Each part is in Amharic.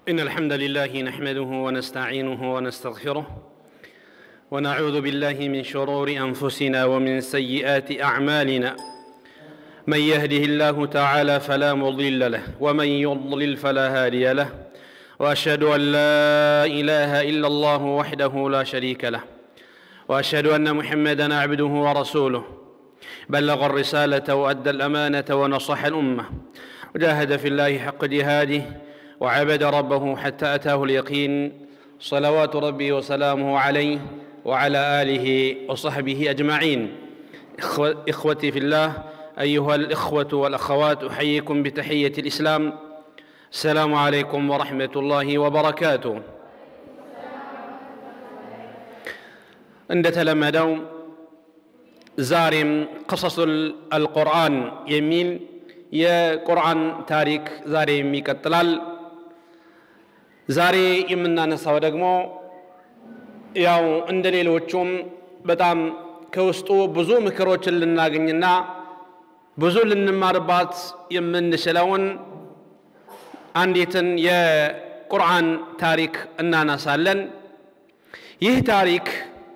إن الحمد لله نحمده ونستعينه ونستغفره ونعوذ بالله من شرور أنفسنا ومن سيئات أعمالنا من يهده الله تعالى فلا مضل له ومن يضلل فلا هادي له وأشهد أن لا إله إلا الله وحده لا شريك له وأشهد أن محمدا عبده ورسوله بلغ الرسالة وأدى الأمانة ونصح الأمة وجاهد في الله حق جهاده وعبد ربه حتى أتاه اليقين صلوات ربي وسلامه عليه وعلى آله وصحبه أجمعين إخوتي في الله أيها الإخوة والأخوات أحييكم بتحية الإسلام السلام عليكم ورحمة الله وبركاته እንደተለመደው ዛሬም ቀሰሱል አልቁርአን የሚል የቁርአን ታሪክ ዛሬም ይቀጥላል ዛሬ የምናነሳው ደግሞ ያው እንደ ሌሎቹም በጣም ከውስጡ ብዙ ምክሮችን ልናገኝና ብዙ ልንማርባት የምንችለውን አንዲትን የቁርአን ታሪክ እናነሳለን ይህ ታሪክ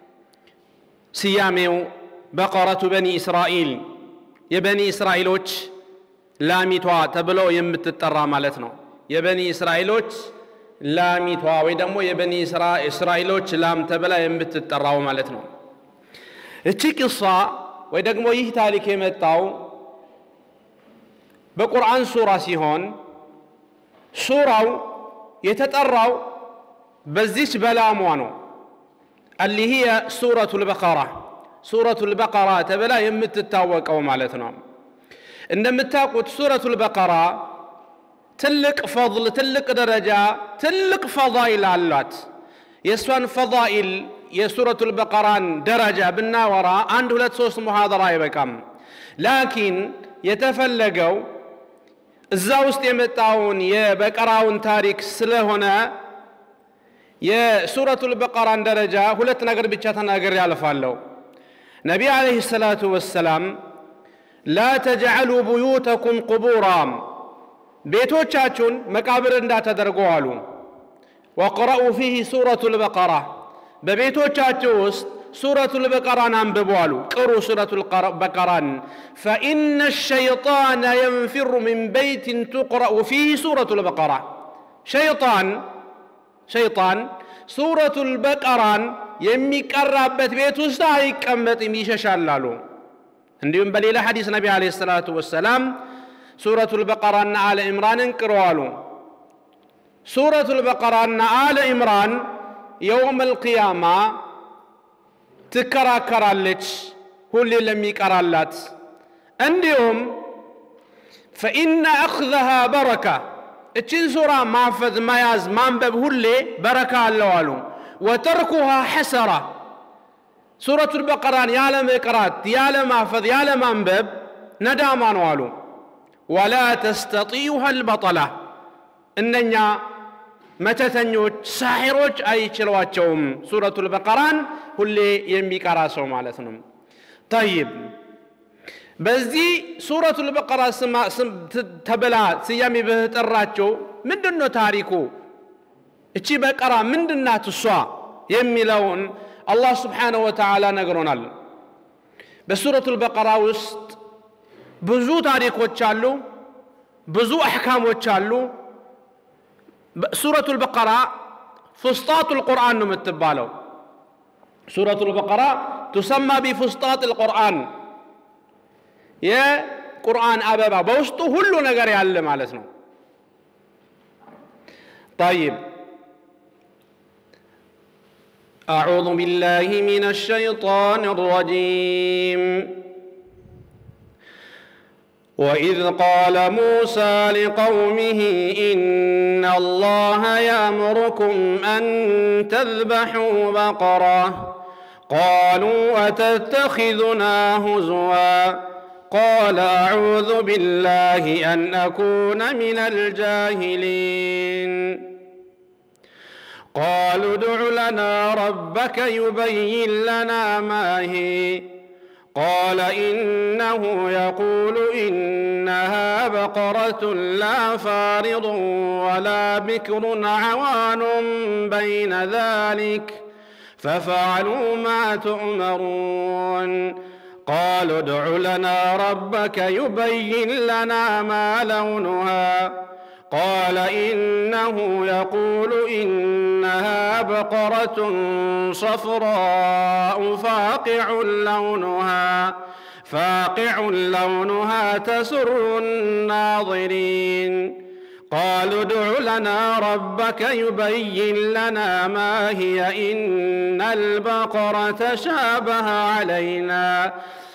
ስያሜው በቀረቱ በኒ እስራኤል የበኒ እስራኤሎች ላሚቷ ተብሎ የምትጠራ ማለት ነው የበኒ እስራኤሎች ላሚቷ ወይ ደግሞ የበኒ እስራኤሎች ላም ተብላ የምትጠራው ማለት ነው እቺ ቅሷ ወይ ደግሞ ይህ ታሪክ የመጣው በቁርአን ሱራ ሲሆን ሱራው የተጠራው በዚች በላሟ ነው اللي هي سورة البقرة سورة البقرة تبلا يمتتاوق أو مالتنا إنما تاقوت سورة البقرة تلك فضل تلك درجة تلك فضائل علات يسوان فضائل يا سورة البقرة درجة بالناورة عنده لا تسوس محاضرة يبكم لكن يتفلقوا እዛ ውስጥ የመጣውን የበቀራውን ታሪክ ስለሆነ የሱረቱል በቀራን ደረጃ ሁለት ነገር ብቻ ተናገር ያልፋለሁ ነቢ አለህ ሰላቱ ወሰላም ላ ተጅዐሉ ቡዩተኩም ቁቡራ ቤቶቻችሁን መቃብር እንዳተደርጉ አሉ ወቅረኡ ፊህ ሱረቱ ልበቀራ በቤቶቻችሁ ውስጥ ሱረቱ ልበቀራን አንብቡ አሉ ቅሩ ሱረቱ ልበቀራን ፈኢነ ሸይጣን የንፊሩ ምን በይትን ቱቅረኡ ፊህ ሱረቱ ልበቀራ ሸይጣን ሸይጣን ሱረቱል በቀራን የሚቀራበት ቤት ውስጥ አይቀመጥም ይሸሻል አሉ እንዲሁም በሌላ ሐዲስ ነቢ አለ ሰላቱ ወሰላም ሱረቱል በቀራና አለ ኢምራንን ቅሩ አሉ ሱረቱል በቀራና አለ ኢምራን የውም አልቅያማ ትከራከራለች ሁሌ ለሚቀራላት እንዲሁም ፈኢነ አኽዘሃ በረካ እችን ሱራ ማፈዝ መያዝ ማንበብ ሁሌ በረካ አለው አሉ ወተርኩሃ ሐሰራ ሱረቱል በቀራን ያለ መቅራት ያለ ማፈዝ ያለ ማንበብ ነዳማ ነው አሉ ወላ ተስተጢዩሃ አልበጠላ እነኛ መተተኞች ሳሒሮች አይችሏቸውም ሱረቱል በቀራን ሁሌ የሚቀራ ሰው ማለት ነው ጠይብ በዚህ ሱረቱል በቀራ ተብላ ስያሜ በተጠራቸው ምንድን ነው ታሪኩ እቺ በቀራ ምንድናት እሷ የሚለውን አላህ ስብሓንሁ ወተዓላ ነግሮናል በሱረቱል በቀራ ውስጥ ብዙ ታሪኮች አሉ ብዙ አሕካሞች አሉ ሱረቱል በቀራ ፍስጣቱል ቁርአን ነው የምትባለው ሱረቱል በቀራ ቱሰማ ቢፍስጣት ልቁርአን የቁርአን አበባ በውስጡ ሁሉ ነገር ያለ ማለት ነው طيب أعوذ بالله من الشيطان الرجيم وإذ قال موسى لقومه إن الله يأمركم أن تذبحوا بقرة قالوا أتتخذنا هزواً قال اعوذ بالله ان اكون من الجاهلين قالوا ادع لنا ربك يبين لنا ما هي قال إنه يقول إنها بقرة لا فارض ولا بكر عوان بين ذلك ففعلوا ما تؤمرون قالوا ادع لنا ربك يبين لنا ما لونها قال إنه يقول إنها بقرة صفراء فاقع لونها فاقع لونها تسر الناظرين قالوا ادع لنا ربك يبين لنا ما هي إن البقرة شابه علينا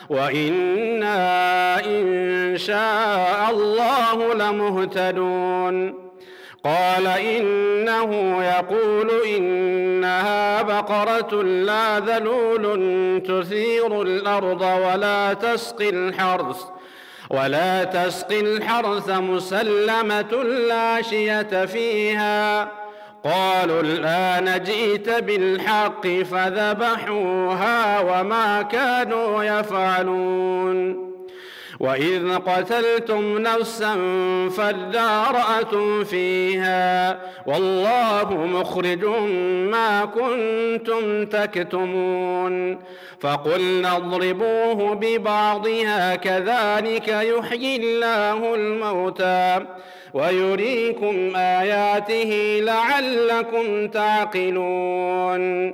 وإنا إن شاء الله لمهتدون قال إنه يقول إنها بقرة لا ذلول تثير الأرض ولا تسقي الحرث ولا تسقي الحرث مسلمة لا شية فيها قالوا الآن جئت بالحق فذبحوها وما كانوا يفعلون وإذ قتلتم نفسا فادارأتم فيها والله مخرج ما كنتم تكتمون فقلنا اضربوه ببعضها كذلك يحيي الله الموتى ويريكم آياته لعلكم تعقلون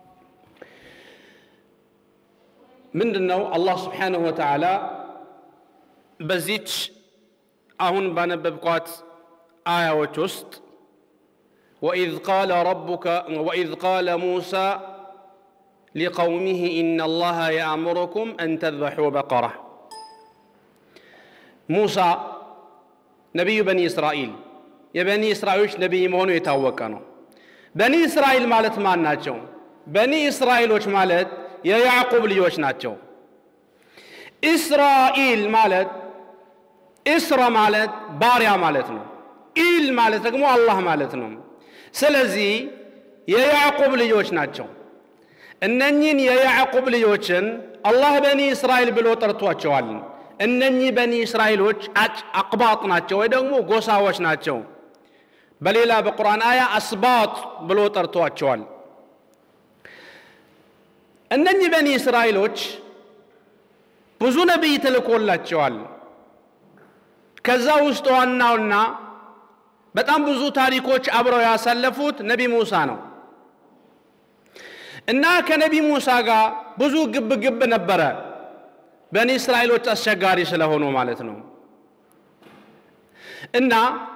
ምንድነው አላህ ስብሓንሁ ወተዓላ በዚች አሁን ባነበብኳት አያዎች ውስጥ ወኢዝ ቃለ ረቡከ ወኢዝ ቃለ ሙሳ ሊቀውሚህ ኢነ አላህ የአእምሩኩም አን ተذበሑ በቀራ ሙሳ ነቢዩ በኒ እስራኤል የበኒ እስራኤሎች ነቢይ መሆኑ የታወቀ ነው በኒ እስራኤል ማለት ማን ናቸው በኒ እስራኤሎች ማለት የያዕቁብ ልጆች ናቸው ኢስራኤል ማለት ኢስራ ማለት ባሪያ ማለት ነው ኢል ማለት ደግሞ አላህ ማለት ነው ስለዚህ የያዕቁብ ልጆች ናቸው እነኚህን የያዕቁብ ልጆችን አላህ በኒ እስራኤል ብሎ ጠርቷቸዋል እነኚህ በኒ እስራኤሎች አቅባጥ ናቸው ወይ ደግሞ ጎሳዎች ናቸው በሌላ በቁርአን አያ አስባጥ ብሎ ጠርቷቸዋል እነኚህ በኒ እስራኤሎች ብዙ ነቢይ ተልኮላቸዋል ከዛ ውስጥ ዋናውና በጣም ብዙ ታሪኮች አብረው ያሳለፉት ነቢ ሙሳ ነው እና ከነቢ ሙሳ ጋር ብዙ ግብ ግብ ነበረ በኒ እስራኤሎች አስቸጋሪ ስለሆኑ ማለት ነው እና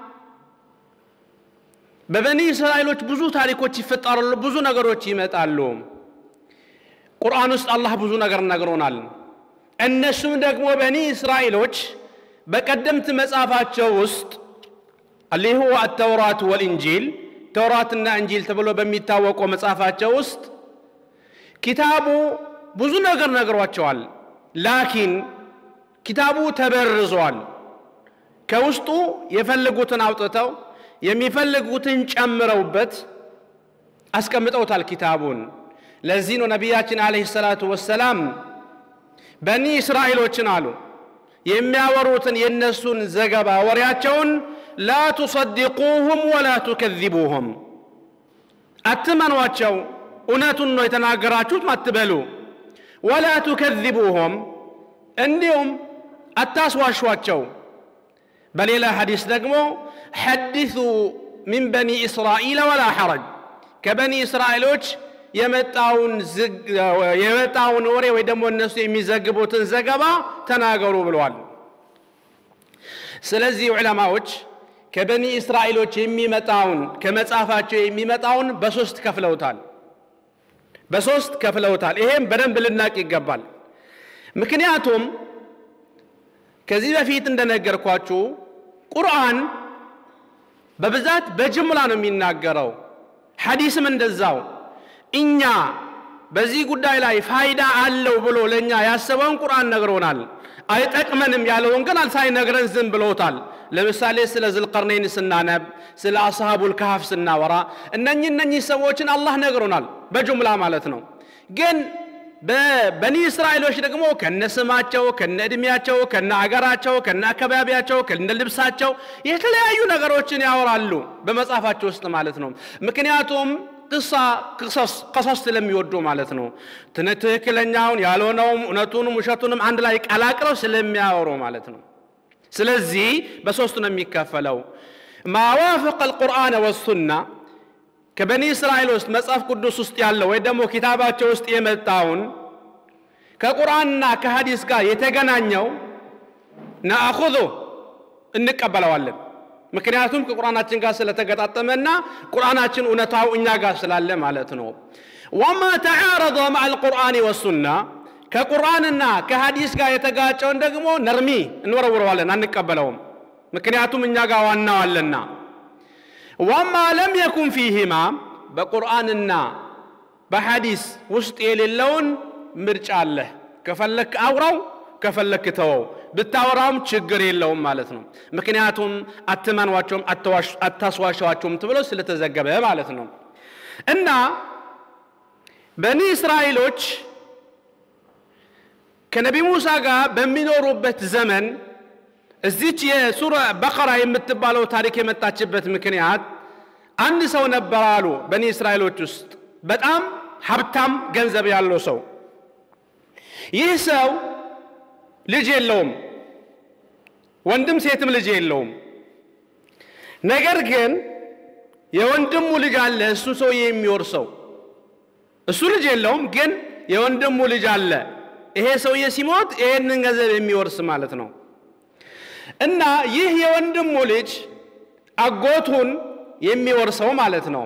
በበኒ እስራኤሎች ብዙ ታሪኮች ይፈጠራሉ ብዙ ነገሮች ይመጣሉ ቁርአን ውስጥ አላህ ብዙ ነገር ነግሮናል እነሱም ደግሞ በኒ እስራኤሎች በቀደምት መጽሐፋቸው ውስጥ አሊሁ አተውራት ወልእንጂል ተውራትና እንጂል ተብሎ በሚታወቀው መጽሐፋቸው ውስጥ ኪታቡ ብዙ ነገር ነግሯቸዋል ላኪን ኪታቡ ተበርዟል ከውስጡ የፈለጉትን አውጥተው የሚፈልጉትን ጨምረውበት አስቀምጠውታል ኪታቡን ለዚህ ነው ነቢያችን አለህ ሰላቱ ወሰላም በኒ እስራኤሎችን አሉ የሚያወሩትን የእነሱን ዘገባ ወሬያቸውን ላ ቱሰድቁሁም ወላ ቱከዚቡሁም አትመኗቸው እውነቱን ነው የተናገራችሁት አትበሉ ወላ ቱከዚቡሁም እንዲሁም አታስዋሿቸው በሌላ ሐዲስ ደግሞ ሐዲሱ ሚን በኒ እስራኤል ወላ ሐረጅ ከበኒ እስራኤሎች የመጣውን የመጣውን ወሬ ወይ ደግሞ እነሱ የሚዘግቡትን ዘገባ ተናገሩ ብለዋል ስለዚህ ዑለማዎች ከበኒ እስራኤሎች የሚመጣውን ከመጽሐፋቸው የሚመጣውን በሶስት ከፍለውታል በሶስት ከፍለውታል ይሄም በደንብ ልናቅ ይገባል ምክንያቱም ከዚህ በፊት እንደነገርኳችሁ ቁርአን በብዛት በጅምላ ነው የሚናገረው ሐዲስም እንደዛው እኛ በዚህ ጉዳይ ላይ ፋይዳ አለው ብሎ ለእኛ ያሰበውን ቁርአን ነግሮናል አይጠቅመንም ያለውን ግን ሳይነግረን ዝም ብሎታል ለምሳሌ ስለ ዝልቀርነይን ስናነብ ስለ አስሃቡል ካህፍ ስናወራ እነኚህ እነኚህ ሰዎችን አላህ ነግሮናል በጅምላ ማለት ነው ግን በበኒ እስራኤሎች ደግሞ ከነ ስማቸው ከነ ዕድሜያቸው ከነ አገራቸው ከነ አካባቢያቸው ከነ ልብሳቸው የተለያዩ ነገሮችን ያወራሉ በመጽሐፋቸው ውስጥ ማለት ነው። ምክንያቱም ቅሳ ቀሶስ ስለሚወዱ ማለት ነው። ትክክለኛውን ያልሆነውም እውነቱንም ውሸቱንም አንድ ላይ ቀላቅለው ስለሚያወሩ ማለት ነው። ስለዚህ በሶስቱ ነው የሚከፈለው። ማዋፈቀ አልቁርአን ወሱና ከበኒ እስራኤል ውስጥ መጽሐፍ ቅዱስ ውስጥ ያለው ወይ ደግሞ ኪታባቸው ውስጥ የመጣውን ከቁርአንና ከሐዲስ ጋር የተገናኘው ነአኹዙ እንቀበለዋለን። ምክንያቱም ከቁርአናችን ጋር ስለተገጣጠመና ቁርአናችን እውነታው እኛ ጋር ስላለ ማለት ነው። ወማ ተዓረض መዓ አልቁርአን ወሱና ከቁርአንና ከሐዲስ ጋር የተጋጨውን ደግሞ ነርሚ እንወረውረዋለን፣ አንቀበለውም። ምክንያቱም እኛ ጋር ዋናው አለና ወማ ለም የኩን ፊህማ በቁርአንና በሐዲስ ውስጥ የሌለውን ምርጫ አለህ። ከፈለክ አውራው፣ ከፈለክ ተወው። ብታወራውም ችግር የለውም ማለት ነው። ምክንያቱም አትመኗቸውም፣ አታስዋሸዋቸውም ተብሎ ስለተዘገበ ማለት ነው። እና በኒ እስራኤሎች ከነቢ ሙሳ ጋር በሚኖሩበት ዘመን እዚች የሱራ በቀራ የምትባለው ታሪክ የመጣችበት ምክንያት አንድ ሰው ነበር አሉ በኒ እስራኤሎች ውስጥ በጣም ሀብታም ገንዘብ ያለው ሰው። ይህ ሰው ልጅ የለውም፣ ወንድም ሴትም ልጅ የለውም። ነገር ግን የወንድሙ ልጅ አለ፣ እሱ ሰውዬ የሚወርሰው እሱ ልጅ የለውም፣ ግን የወንድሙ ልጅ አለ። ይሄ ሰውዬ ሲሞት ይሄንን ገንዘብ የሚወርስ ማለት ነው። እና ይህ የወንድሙ ልጅ አጎቱን የሚወርሰው ማለት ነው።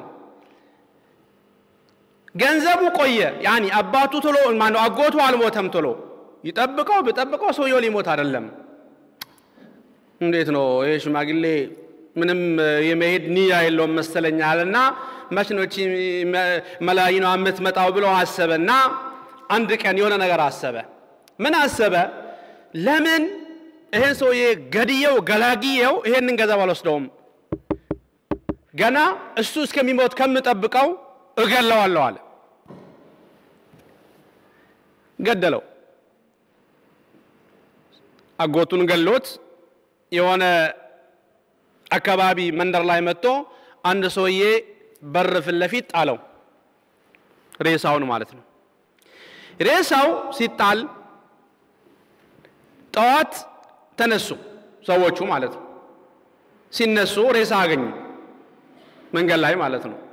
ገንዘቡ ቆየ። ያኒ አባቱ ቶሎ ማነው አጎቱ አልሞተም። ቶሎ ይጠብቀው ብጠብቀው ሰውየው ሊሞት አይደለም። እንዴት ነው ይሄ ሽማግሌ ምንም የመሄድ ንያ የለውም መሰለኛል። እና መች ነው እቺ መላይኗ የምትመጣው ብሎ አሰበና አንድ ቀን የሆነ ነገር አሰበ። ምን አሰበ? ለምን ይሄን ሰውዬ ገድየው ገላግየው ይሄንን ገንዘብ አልወስደውም፣ ገና እሱ እስከሚሞት ከምጠብቀው እገለዋለሁ አለ። ገደለው። አጎቱን ገሎት የሆነ አካባቢ መንደር ላይ መጥቶ አንድ ሰውዬ በር ፊት ለፊት ጣለው፣ ሬሳውን ማለት ነው። ሬሳው ሲጣል ጠዋት ተነሱ ሰዎቹ ማለት ነው። ሲነሱ ሬሳ አገኙ መንገድ ላይ ማለት ነው።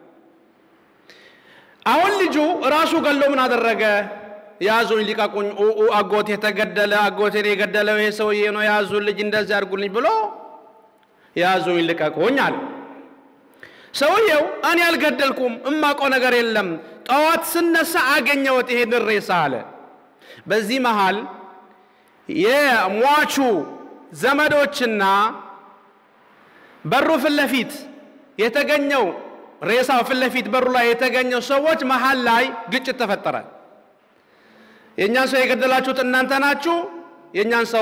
አሁን ልጁ ራሱ ገሎ ምን አደረገ? ያዙኝ፣ ሊቀቁኝ፣ አጎቴ የተገደለ አጎቴን የገደለው ይሄ ሰውዬ ነው፣ ያዙን፣ ልጅ እንደዚህ አድርጉልኝ ብሎ ያዙኝ፣ ልቀቁኝ አለ። ሰውየው እኔ አልገደልኩም፣ እማውቀው ነገር የለም፣ ጠዋት ስነሳ አገኘሁት ይሄንን ሬሳ አለ። በዚህ መሃል የሟቹ ዘመዶችና በሩ ፊት ለፊት የተገኘው ሬሳው ፊት ለፊት በሩ ላይ የተገኘው ሰዎች መሃል ላይ ግጭት ተፈጠረ። የእኛን ሰው የገደላችሁት እናንተ ናችሁ፣ የእኛን ሰው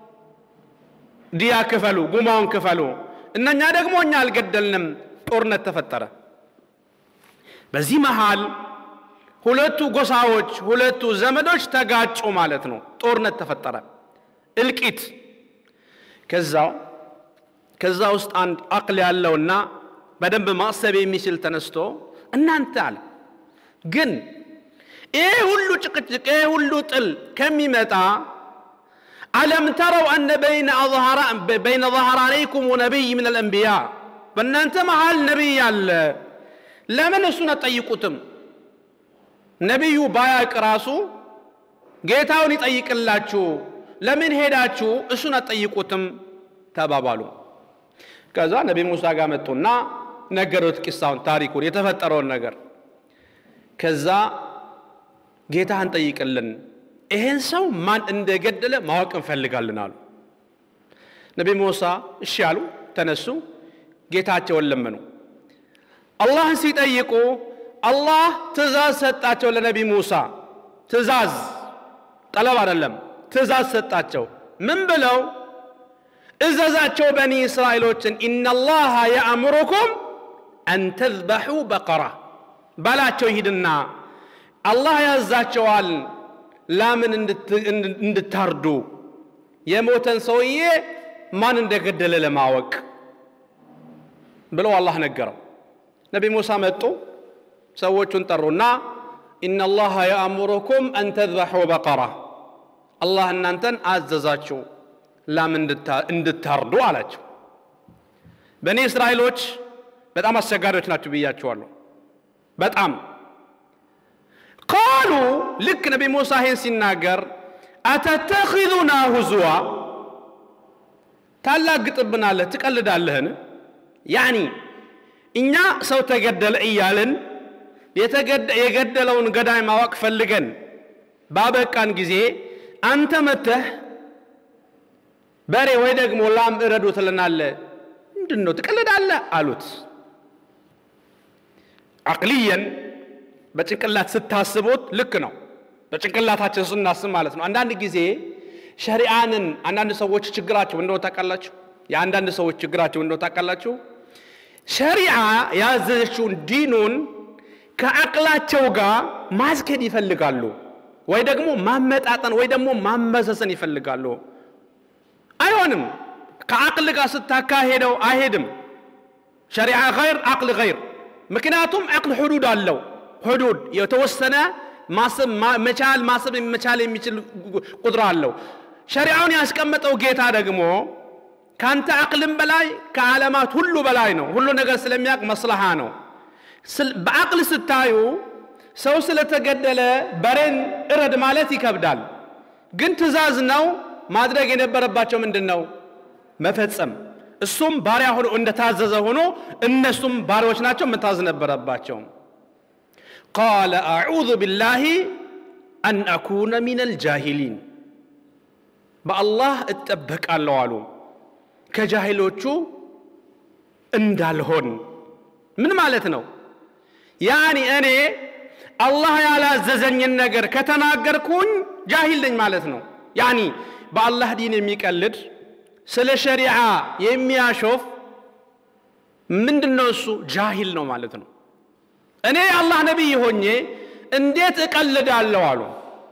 ዲያ ክፈሉ፣ ጉማውን ክፈሉ፣ እነኛ ደግሞ እኛ አልገደልንም። ጦርነት ተፈጠረ። በዚህ መሃል ሁለቱ ጎሳዎች ሁለቱ ዘመዶች ተጋጩ ማለት ነው። ጦርነት ተፈጠረ፣ እልቂት። ከዛው ከዛ ውስጥ አንድ አቅል ያለውና በደንብ ማሰብ የሚችል ተነስቶ እናንተ አለ ግን ይህ ሁሉ ጭቅጭቅ ይህ ሁሉ ጥል ከሚመጣ አለም ተረው አነ በይነ ظهرانيكم ነቢይ ምን አልአንቢያ በእናንተ መሃል ነቢይ አለ ለምን እሱን አትጠይቁትም ነቢዩ ባያቅ ራሱ ጌታውን ይጠይቅላችሁ ለምን ሄዳችሁ እሱን አትጠይቁትም ተባባሉ ከዛ ነቢ ሙሳ ጋር መጡና ነገሩት ቂሳውን ታሪኩን የተፈጠረውን ነገር ከዛ ጌታህን ጠይቅልን ይሄን ሰው ማን እንደገደለ ማወቅ እንፈልጋለን አሉ ነቢ ሙሳ እሺ አሉ ተነሱ ጌታቸውን ለመኑ አላህን ሲጠይቁ አላህ ትእዛዝ ሰጣቸው ለነቢ ሙሳ ትእዛዝ ጠለብ አይደለም ትእዛዝ ሰጣቸው ምን ብለው እዘዛቸው በኒ እስራኤሎችን ኢነላሃ የአእምሩኩም አን ተዝበሑ በቀራ ባላቸው ይሂድና አላህ ያዛቸዋል ላምን እንድታርዱ የሞተን ሰውዬ ማን እንደገደለ ለማወቅ ብለው አላህ ነገረው። ነቢ ሙሳ መጡ፣ ሰዎቹን ጠሩና ኢነላሃ የአእሙሩኩም አን ተዝበሑ በቀራ አላህ እናንተን አዘዛችሁ ላም እንድታርዱ አላቸው። በእኔ እስራኤሎች በጣም አስቸጋሪዎች ናቸው ብያቸዋለሁ። በጣም ቃሉ ልክ ነቢ ሙሳ ይህን ሲናገር አተተኪዙና ሁዝዋ ታላግጥብናለህ፣ ትቀልዳለህን? ያኒ እኛ ሰው ተገደለ እያልን የገደለውን ገዳይ ማወቅ ፈልገን ባበቃን ጊዜ አንተ መተህ በሬ ወይ ደግሞ ላም እረዱ ትለናለህ። ምንድን ነው ትቀልዳለህ? አሉት። አቅልየን በጭንቅላት ስታስቡት ልክ ነው። በጭንቅላታችን ስናስብ ማለት ነው። አንዳንድ ጊዜ ሸሪዓንን አንዳንድ ሰዎች ችግራቸው እንደው ታውቃላችሁ፣ የአንዳንድ ሰዎች ችግራቸው እንደው ታውቃላችሁ፣ ሸሪዓ ያዘዘችውን ዲኑን ከአቅላቸው ጋር ማስኬድ ይፈልጋሉ፣ ወይ ደግሞ ማመጣጠን ወይ ደግሞ ማመሰሰን ይፈልጋሉ። አይሆንም። ከአቅል ጋር ስታካሄደው አይሄድም። ሸሪዓ ገይር አቅል ገይር። ምክንያቱም አቅል ሕዱድ አለው። ሕዱድ የተወሰነ ማሰብ መቻል ማሰብ መቻል የሚችል ቁጥር አለው። ሸሪዓውን ያስቀመጠው ጌታ ደግሞ ከአንተ አቅልም በላይ ከዓለማት ሁሉ በላይ ነው። ሁሉ ነገር ስለሚያውቅ መስለሃ ነው። በአቅል ስታዩ ሰው ስለተገደለ በሬን እረድ ማለት ይከብዳል። ግን ትእዛዝ ነው። ማድረግ የነበረባቸው ምንድን ነው? መፈጸም። እሱም ባሪያ ሆኖ እንደታዘዘ ሆኖ እነሱም ባሪያዎች ናቸው፣ መታዘዝ ነበረባቸው። ቃለ አዑዙ ቢላሂ አን አኩነ ሚነል ጃሂሊን በአላህ እጠበቃለሁ አሉ ከጃሂሎቹ እንዳልሆን። ምን ማለት ነው? ያኒ እኔ አላህ ያላዘዘኝን ነገር ከተናገርኩኝ ጃሂል ነኝ ማለት ነው። ያኒ በአላህ ዲን የሚቀልድ ስለ ሸሪዓ የሚያሾፍ ምንድን ነው እሱ? ጃሂል ነው ማለት ነው። እኔ የአላህ ነቢይ ሆኜ እንዴት እቀልዳለሁ አሉ።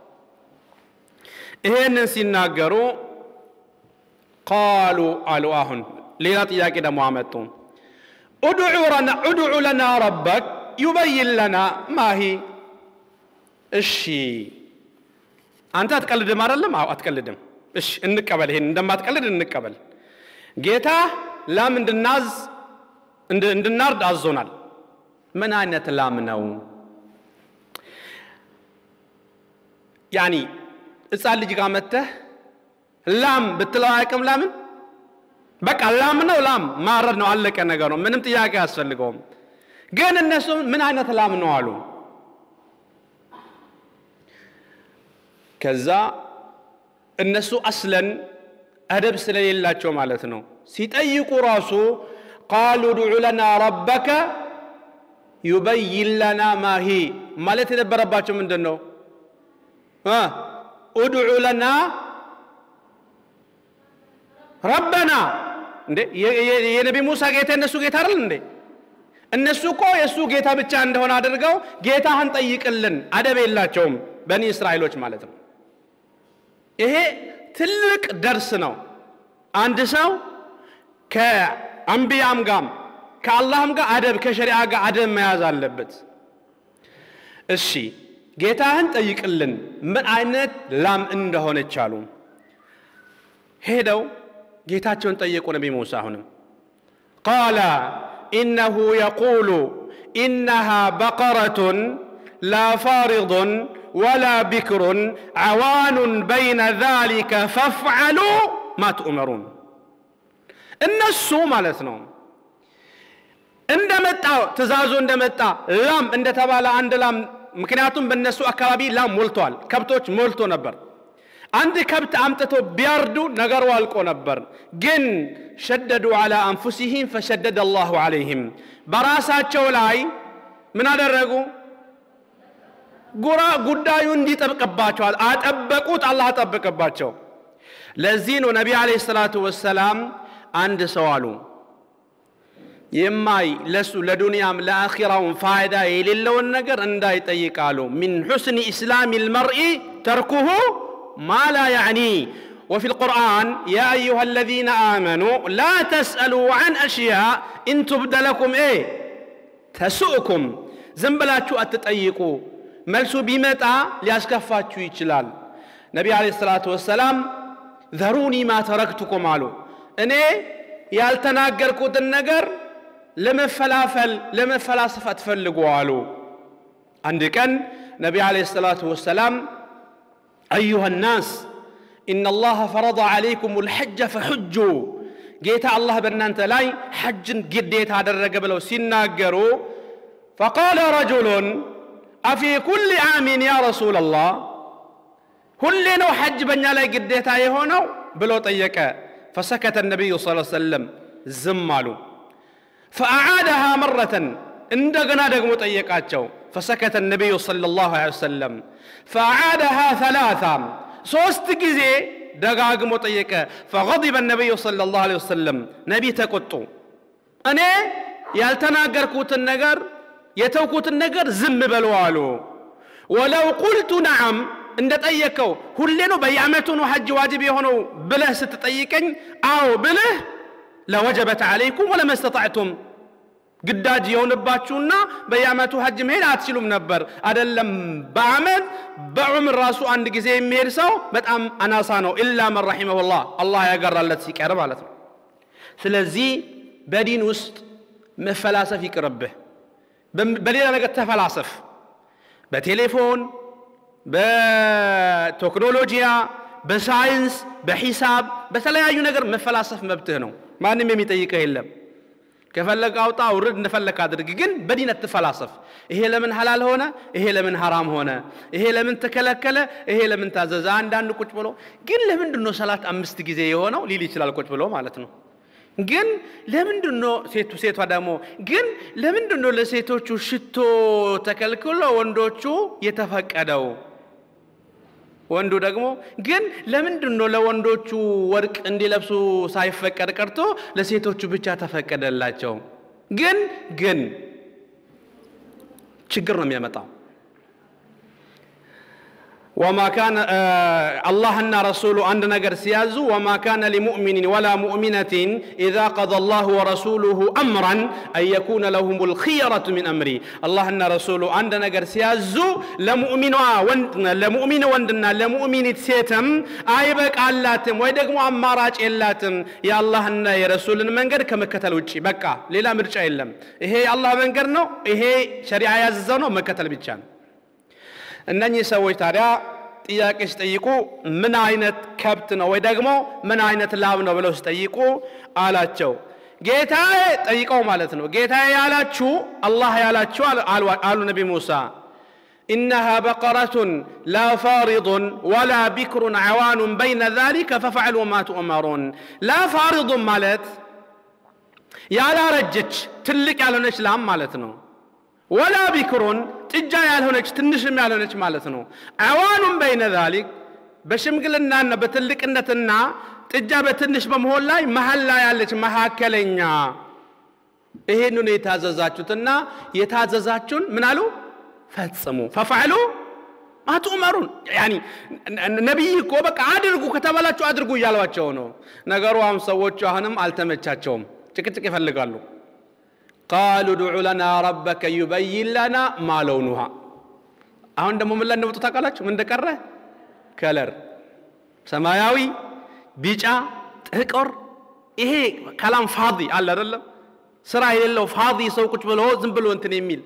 ይሄንን ሲናገሩ ቃሉ አሉ። አሁን ሌላ ጥያቄ ደግሞ አመጡ። ኡድዑ ለና ረበክ ዩበይን ለና ማሂ። እሺ አንተ አትቀልድም አይደለም? አዎ አትቀልድም። እሺ እንቀበል፣ ይሄን እንደማትቀልድ እንቀበል። ጌታ ላም እንድናዝ እንድናርድ አዞናል። ምን አይነት ላም ነው? ያኒ ሕፃን ልጅ ጋር መተህ ላም ብትለው አያውቅም። ላምን በቃ ላም ነው፣ ላም ማረድ ነው፣ አለቀ ነገር ነው። ምንም ጥያቄ አያስፈልገውም። ግን እነሱ ምን አይነት ላም ነው አሉ። ከዛ እነሱ አስለን አደብ ስለሌላቸው ማለት ነው ሲጠይቁ ራሱ ቃሉ ድዑ ለና ረበከ ዩበይን ለና ማሂ ማለት የነበረባቸው ምንድን ነው? ኡድዑ ለና ረበና እንዴ የነቢ ሙሳ ጌታ የእነሱ ጌታ አይደል እንዴ? እነሱ እኮ የእሱ ጌታ ብቻ እንደሆነ አድርገው ጌታህን ጠይቅልን አደብ የላቸውም በኒ እስራኤሎች ማለት ነው። ይሄ ትልቅ ደርስ ነው። አንድ ሰው ከአንቢያም ጋር ከአላህም ጋር አደብ ከሸሪዓ ጋር አደብ መያዝ አለበት። እሺ ጌታህን ጠይቅልን ምን አይነት ላም እንደሆነች አሉ። ሄደው ጌታቸውን ጠየቁ። ነቢ ሙሳ አሁንም ቃለ ኢነሁ የቁሉ ኢነሃ በቀረቱን ላ ፋሪضን ወላ ቢክሩን ዓዋኑን በይነ ዛሊከ ፈፍዓሉ ማ ትኡመሩን። እነሱ ማለት ነው እንደመጣ ትእዛዙ እንደመጣ ላም እንደተባለ አንድ ላም ምክንያቱም በእነሱ አካባቢ ላም ሞልቷል፣ ከብቶች ሞልቶ ነበር። አንድ ከብት አምጥቶ ቢያርዱ ነገሩ አልቆ ነበር። ግን ሸደዱ ዓላ አንፉሲሂም ፈሸደደ አላሁ ዓለይህም በራሳቸው ላይ ምን አደረጉ? ጉራ ጉዳዩ እንዲጠብቅባቸዋል አጠበቁት። አላህ አጠበቅባቸው። ለዚህ ነው ነቢ ዓለይሂ ሰላቱ ወሰላም አንድ ሰው አሉ የማይ ለሱ ለዱንያም ለአኺራውን ፋይዳ የሌለውን ነገር እንዳይጠይቃሉ። ሚን ሑስኒ ኢስላሚ ልመርኢ تركه ما لا يعني وفي القرآن يا أيها الذين آمنوا لا تسألوا عن أشياء إن تبد لكم إيه تسؤكم زنبلاتشو أتتأيقوا ملسو بمتع ليسكفاتشو يتشلال نبي عليه الصلاة والسلام ذروني ما تركتكم قالوا እኔ ያልተናገርኩትን ነገር ለመፈላፈል ለመፈላሰፍ አትፈልጉ አሉ አንድ ቀን ነቢ አለ ሰላቱ ወሰላም አዩሃ ናስ إن الله فرض عليكم الحج فحجوا ጌታ አላህ በእናንተ ላይ ሐጅን ግዴታ አደረገ ብለው ሲናገሩ فقال رجل أفي كل عام يا رسول الله ሁሌ ነው ሐጅ በእኛ ላይ ግዴታ የሆነው ብሎ ጠየቀ فسكت النبي صلى الله عليه وسلم ዝም አሉ فأعادها مرة እንደገና ደግሞ ጠየቃቸው فسكت النبي صلى الله عليه وسلم فأعادها ثلاثا ሶስት ጊዜ ደጋግሞ ጠየቀ فغضب النبي صلى الله عليه وسلم ነቢ ተቆጡ እኔ ያልተናገርኩትን ነገር የተውኩትን ነገር ዝም በሉ አሉ ወለው ቁልቱ ነዓም እንደጠየቀው ሁሌ ነው በየዓመቱ ነው ሐጅ ዋጅብ የሆነው ብለህ ስትጠይቀኝ አዎ ብልህ ለወጀበት ዓለይኩም ወለመስተጣዕቱም ግዳጅ የሆንባችሁና በየዓመቱ ሐጅ መሄድ አትችሉም ነበር አደለም በዓመት በዑምር ራሱ አንድ ጊዜ የሚሄድ ሰው በጣም አናሳ ነው ኢላ መን ረሒመሁላህ አላህ ያገራለት ሲቀር ማለት ነው ስለዚህ በዲን ውስጥ መፈላሰፍ ይቅርብህ በሌላ ነገር ተፈላሰፍ በቴሌፎን በቴክኖሎጂያ በሳይንስ በሂሳብ በተለያዩ ነገር መፈላሰፍ መብትህ ነው ማንም የሚጠይቅህ የለም ከፈለግ አውጣ ውርድ እንደፈለግ አድርግ ግን በዲን አትፈላሰፍ ይሄ ለምን ሐላል ሆነ ይሄ ለምን ሐራም ሆነ ይሄ ለምን ተከለከለ ይሄ ለምን ታዘዘ አንዳንድ ቁጭ ብሎ ግን ለምንድን ነው ሰላት አምስት ጊዜ የሆነው ሊል ይችላል ቁጭ ብሎ ማለት ነው ግን ለምንድን ነው ሴቱ ሴቷ ደግሞ ግን ለምንድን ነው ለሴቶቹ ሽቶ ተከልክሎ ወንዶቹ የተፈቀደው ወንዱ ደግሞ ግን ለምንድን ነው ለወንዶቹ ወርቅ እንዲለብሱ ሳይፈቀድ ቀርቶ ለሴቶቹ ብቻ ተፈቀደላቸው ግን ግን ችግር ነው የሚያመጣው وما كان آه الله أن رسوله عند نجر سيازو وما كان لمؤمن ولا مؤمنة إذا قضى الله ورسوله أمرا أن يكون لهم الخيرة من أمري الله أن رسوله عند نجر سيازو لمؤمن لمؤمن وندنا لمؤمن سيتم أيبك علاتم ويدقمو أماراج إلاتم يا الله أن يا رسول منجر كما كتل وجهي بكا ليلا مرجع إلم إيه الله منجر نو إيه شريعة يززنو مكتل بيتشان እነኚህ ሰዎች ታዲያ ጥያቄ ሲጠይቁ ምን አይነት ከብት ነው ወይ ደግሞ ምን አይነት ላም ነው ብለው ሲጠይቁ አላቸው ጌታዬ ጠይቀው ማለት ነው ጌታዬ ያላችሁ አላህ ያላችሁ አሉ ነቢ ሙሳ إنها بقرة لا فارض ولا بكر عوان بين ذلك ففعلوا ما تؤمرون لا فارض مالت يا لا رجج تلك على نشلام مالتنا ወላ ቢክሩን ጥጃ ያልሆነች ትንሽም ያልሆነች ማለት ነው አዋኑም በይነ ዛሊክ በሽምግልናና በትልቅነትና ጥጃ በትንሽ በመሆን ላይ መሀል ላይ ያለች መካከለኛ ይሄንን የታዘዛችሁትና የታዘዛችሁን ምን አሉ ፈጽሙ ፈፋዕሉ አትኡመሩን ያኒ ነቢይ እኮ በቃ አድርጉ ከተባላችሁ አድርጉ እያሏቸው ነው ነገሩ አሁን ሰዎቹ አሁንም አልተመቻቸውም ጭቅጭቅ ይፈልጋሉ ቃሉ ድዑ ለና ረበከ ዩበይን ለና ማ ለውኑሃ አሁን ደግሞ ምን ላይ እንደመጡ ታውቃላችሁ ምን እንደቀረ ከለር ሰማያዊ ቢጫ ጥቁር ይሄ ከላም ፋዲ አለ አይደለም ስራ የሌለው ፋዲ ሰው ቁጭ ብሎ ዝም ብሎ እንትን የሚል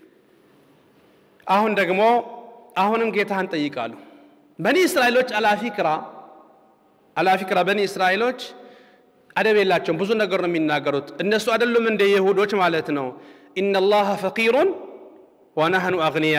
አሁን ደግሞ አሁንም ጌታህን ጠይቃሉ በኒ እስራኤሎች አላፊክራ አላፊክራ በኒ እስራኤሎች አደብ የላቸውም ብዙ ነገር ነው የሚናገሩት እነሱ አይደሉም እንደ ይሁዶች ማለት ነው ኢነላህ ፈቂሩን ወነህኑ አግንያ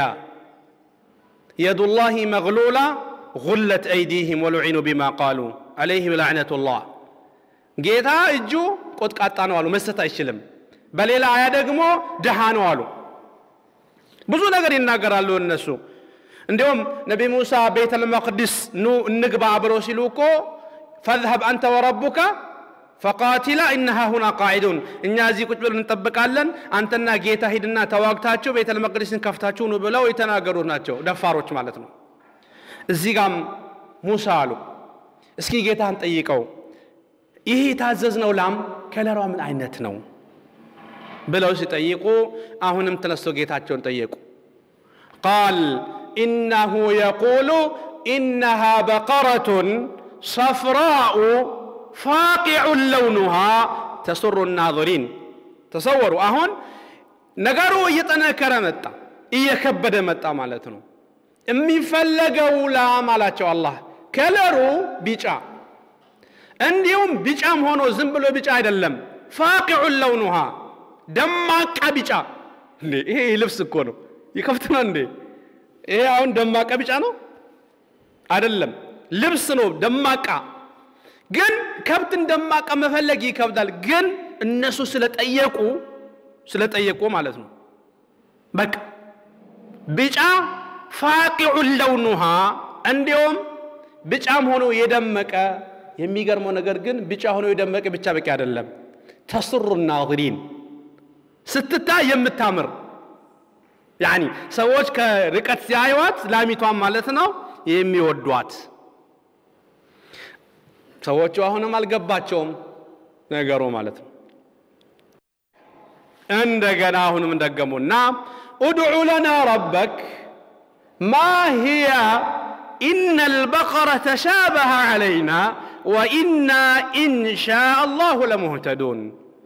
የዱላህ መግሉላ ጉለት አይዲህም ወሉዒኑ ቢማ ቃሉ አለይህም ላዕነቱላህ ጌታ እጁ ቆጥቃጣ ነው አሉ መስጠት አይችልም በሌላ አያ ደግሞ ድሃ ነው አሉ ብዙ ነገር ይናገራሉ እነሱ እንዲሁም ነቢ ሙሳ ቤተ ልመቅድስ ኑ እንግባ ብለው ሲሉ እኮ ፈዝሀብ አንተ ወረቡከ ፈቃቲላ እነሃ ሁና ቃዒዱን እኛ እዚህ ቁጭ ብለን እንጠብቃለን አንተና ጌታ ሂድና ተዋግታችሁ ቤተ ልመቅደስን ከፍታችሁ ኑ ብለው የተናገሩት ናቸው ደፋሮች ማለት ነው እዚህ ጋም ሙሳ አሉ እስኪ ጌታን ጠይቀው ይህ የታዘዝነው ላም ከለሯ ምን አይነት ነው ብለው ሲጠይቁ አሁንም ተነስቶ ጌታቸውን ጠየቁ ቃል ኢነሁ የቁሉ ኢነሃ በቀረቱን ሰፍራኡ ፋቂዑን ለውኑሃ ተሱሩ ናظሪን ተሰወሩ አሁን ነገሩ እየጠነከረ መጣ እየከበደ መጣ ማለት ነው የሚፈለገው ላም አላቸው አላህ ከለሩ ቢጫ እንዲሁም ቢጫም ሆኖ ዝም ብሎ ቢጫ አይደለም ፋቂዑን ለውኑሃ ደማቃ ቢጫ እንዴ ይሄ ልብስ እኮ ነው ይከፍት ነው እንዴ ይሄ አሁን ደማቃ ቢጫ ነው አይደለም ልብስ ነው ደማቃ ግን ከብትን ደማቃ መፈለግ ይከብዳል ግን እነሱ ስለጠየቁ ስለጠየቁ ማለት ነው በቃ ቢጫ ፋቂዑን ለውኑሃ እንዲሁም ቢጫም ሆኖ የደመቀ የሚገርመው ነገር ግን ቢጫ ሆኖ የደመቀ ብቻ በቂ አይደለም ተስሩ ናظሪን ስትታይ የምታምር ያኒ ሰዎች ከርቀት ሲያዩዋት ላሚቷን ማለት ነው የሚወዷት ሰዎቹ አሁንም አልገባቸውም ነገሩ ማለት ነው እንደገና አሁንም ደገሙና ادع لنا ربك ما هي إن البقرة تشابه علينا وإنا إن شاء الله لمهتدون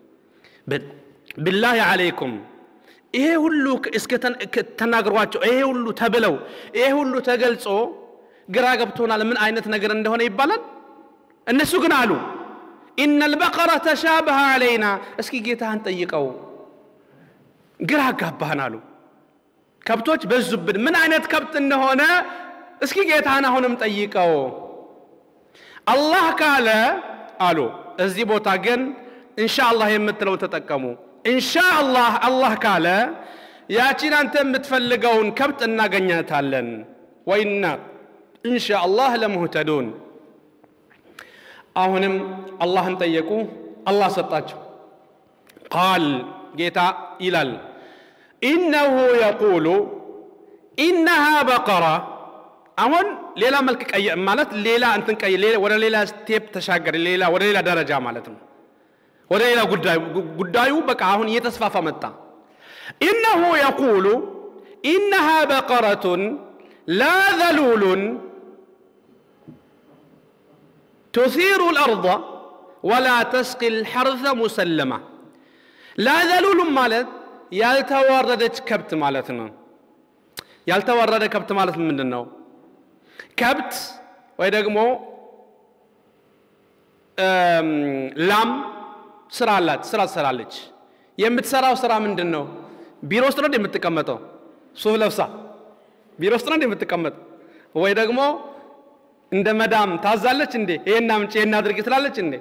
بالله عليكم ይሄ ሁሉ እስከ ተናግሯቸው ይሄ ሁሉ ተብለው ይሄ ሁሉ ተገልጾ ግራ ገብቶናል ምን አይነት ነገር እንደሆነ ይባላል እነሱ ግን አሉ ኢነ ልበቀረ ተሻበሀ አለይና እስኪ ጌታህን ጠይቀው ግራ አጋባህን አሉ ከብቶች በዙብን ምን አይነት ከብት እንደሆነ እስኪ ጌታህን አሁንም ጠይቀው አላህ ካለ አሉ እዚህ ቦታ ግን እንሻ አላህ የምትለው ተጠቀሙ እንሻ አላህ አላህ ካለ ያቺን አንተ የምትፈልገውን ከብት እናገኛታለን ወይና እንሻ አላህ ለሙህተዱን አሁንም አላህን ጠየቁ አላህ ሰጣቸው ቃል ጌታ ይላል ኢነሁ የቁሉ ኢነሃ በቀራ አሁን ሌላ መልክ ቀየ ማለት ሌላ እንትን ቀየ ወደ ሌላ ስቴፕ ተሻገረ ሌላ ወደ ሌላ ደረጃ ማለት ነው ወደ ሌላ ጉዳዩ ጉዳዩ በቃ አሁን እየተስፋፋ መጣ ኢነሁ የቁሉ ኢነሃ በቀረቱን ላ ዘሉሉን تثير الأرض ولا تسقي الحرث مسلمة لا ذلول ማለት ያልተዋረደች ከብት ማለት ነው ያልተዋረደ ከብት ማለት ምንድን ነው ከብት ወይ ደግሞ ላም ስራ አላት ስራ ትሰራለች የምትሰራው ስራ ምንድን ነው ቢሮ ውስጥ ነው የምትቀመጠው ሱፍ ለብሳ ቢሮ ውስጥ ነው የምትቀመጥ ወይ ደግሞ እንደ መዳም ታዛለች እንዴ ይሄን አምጪ ይሄን አድርጊ ትላለች እንዴ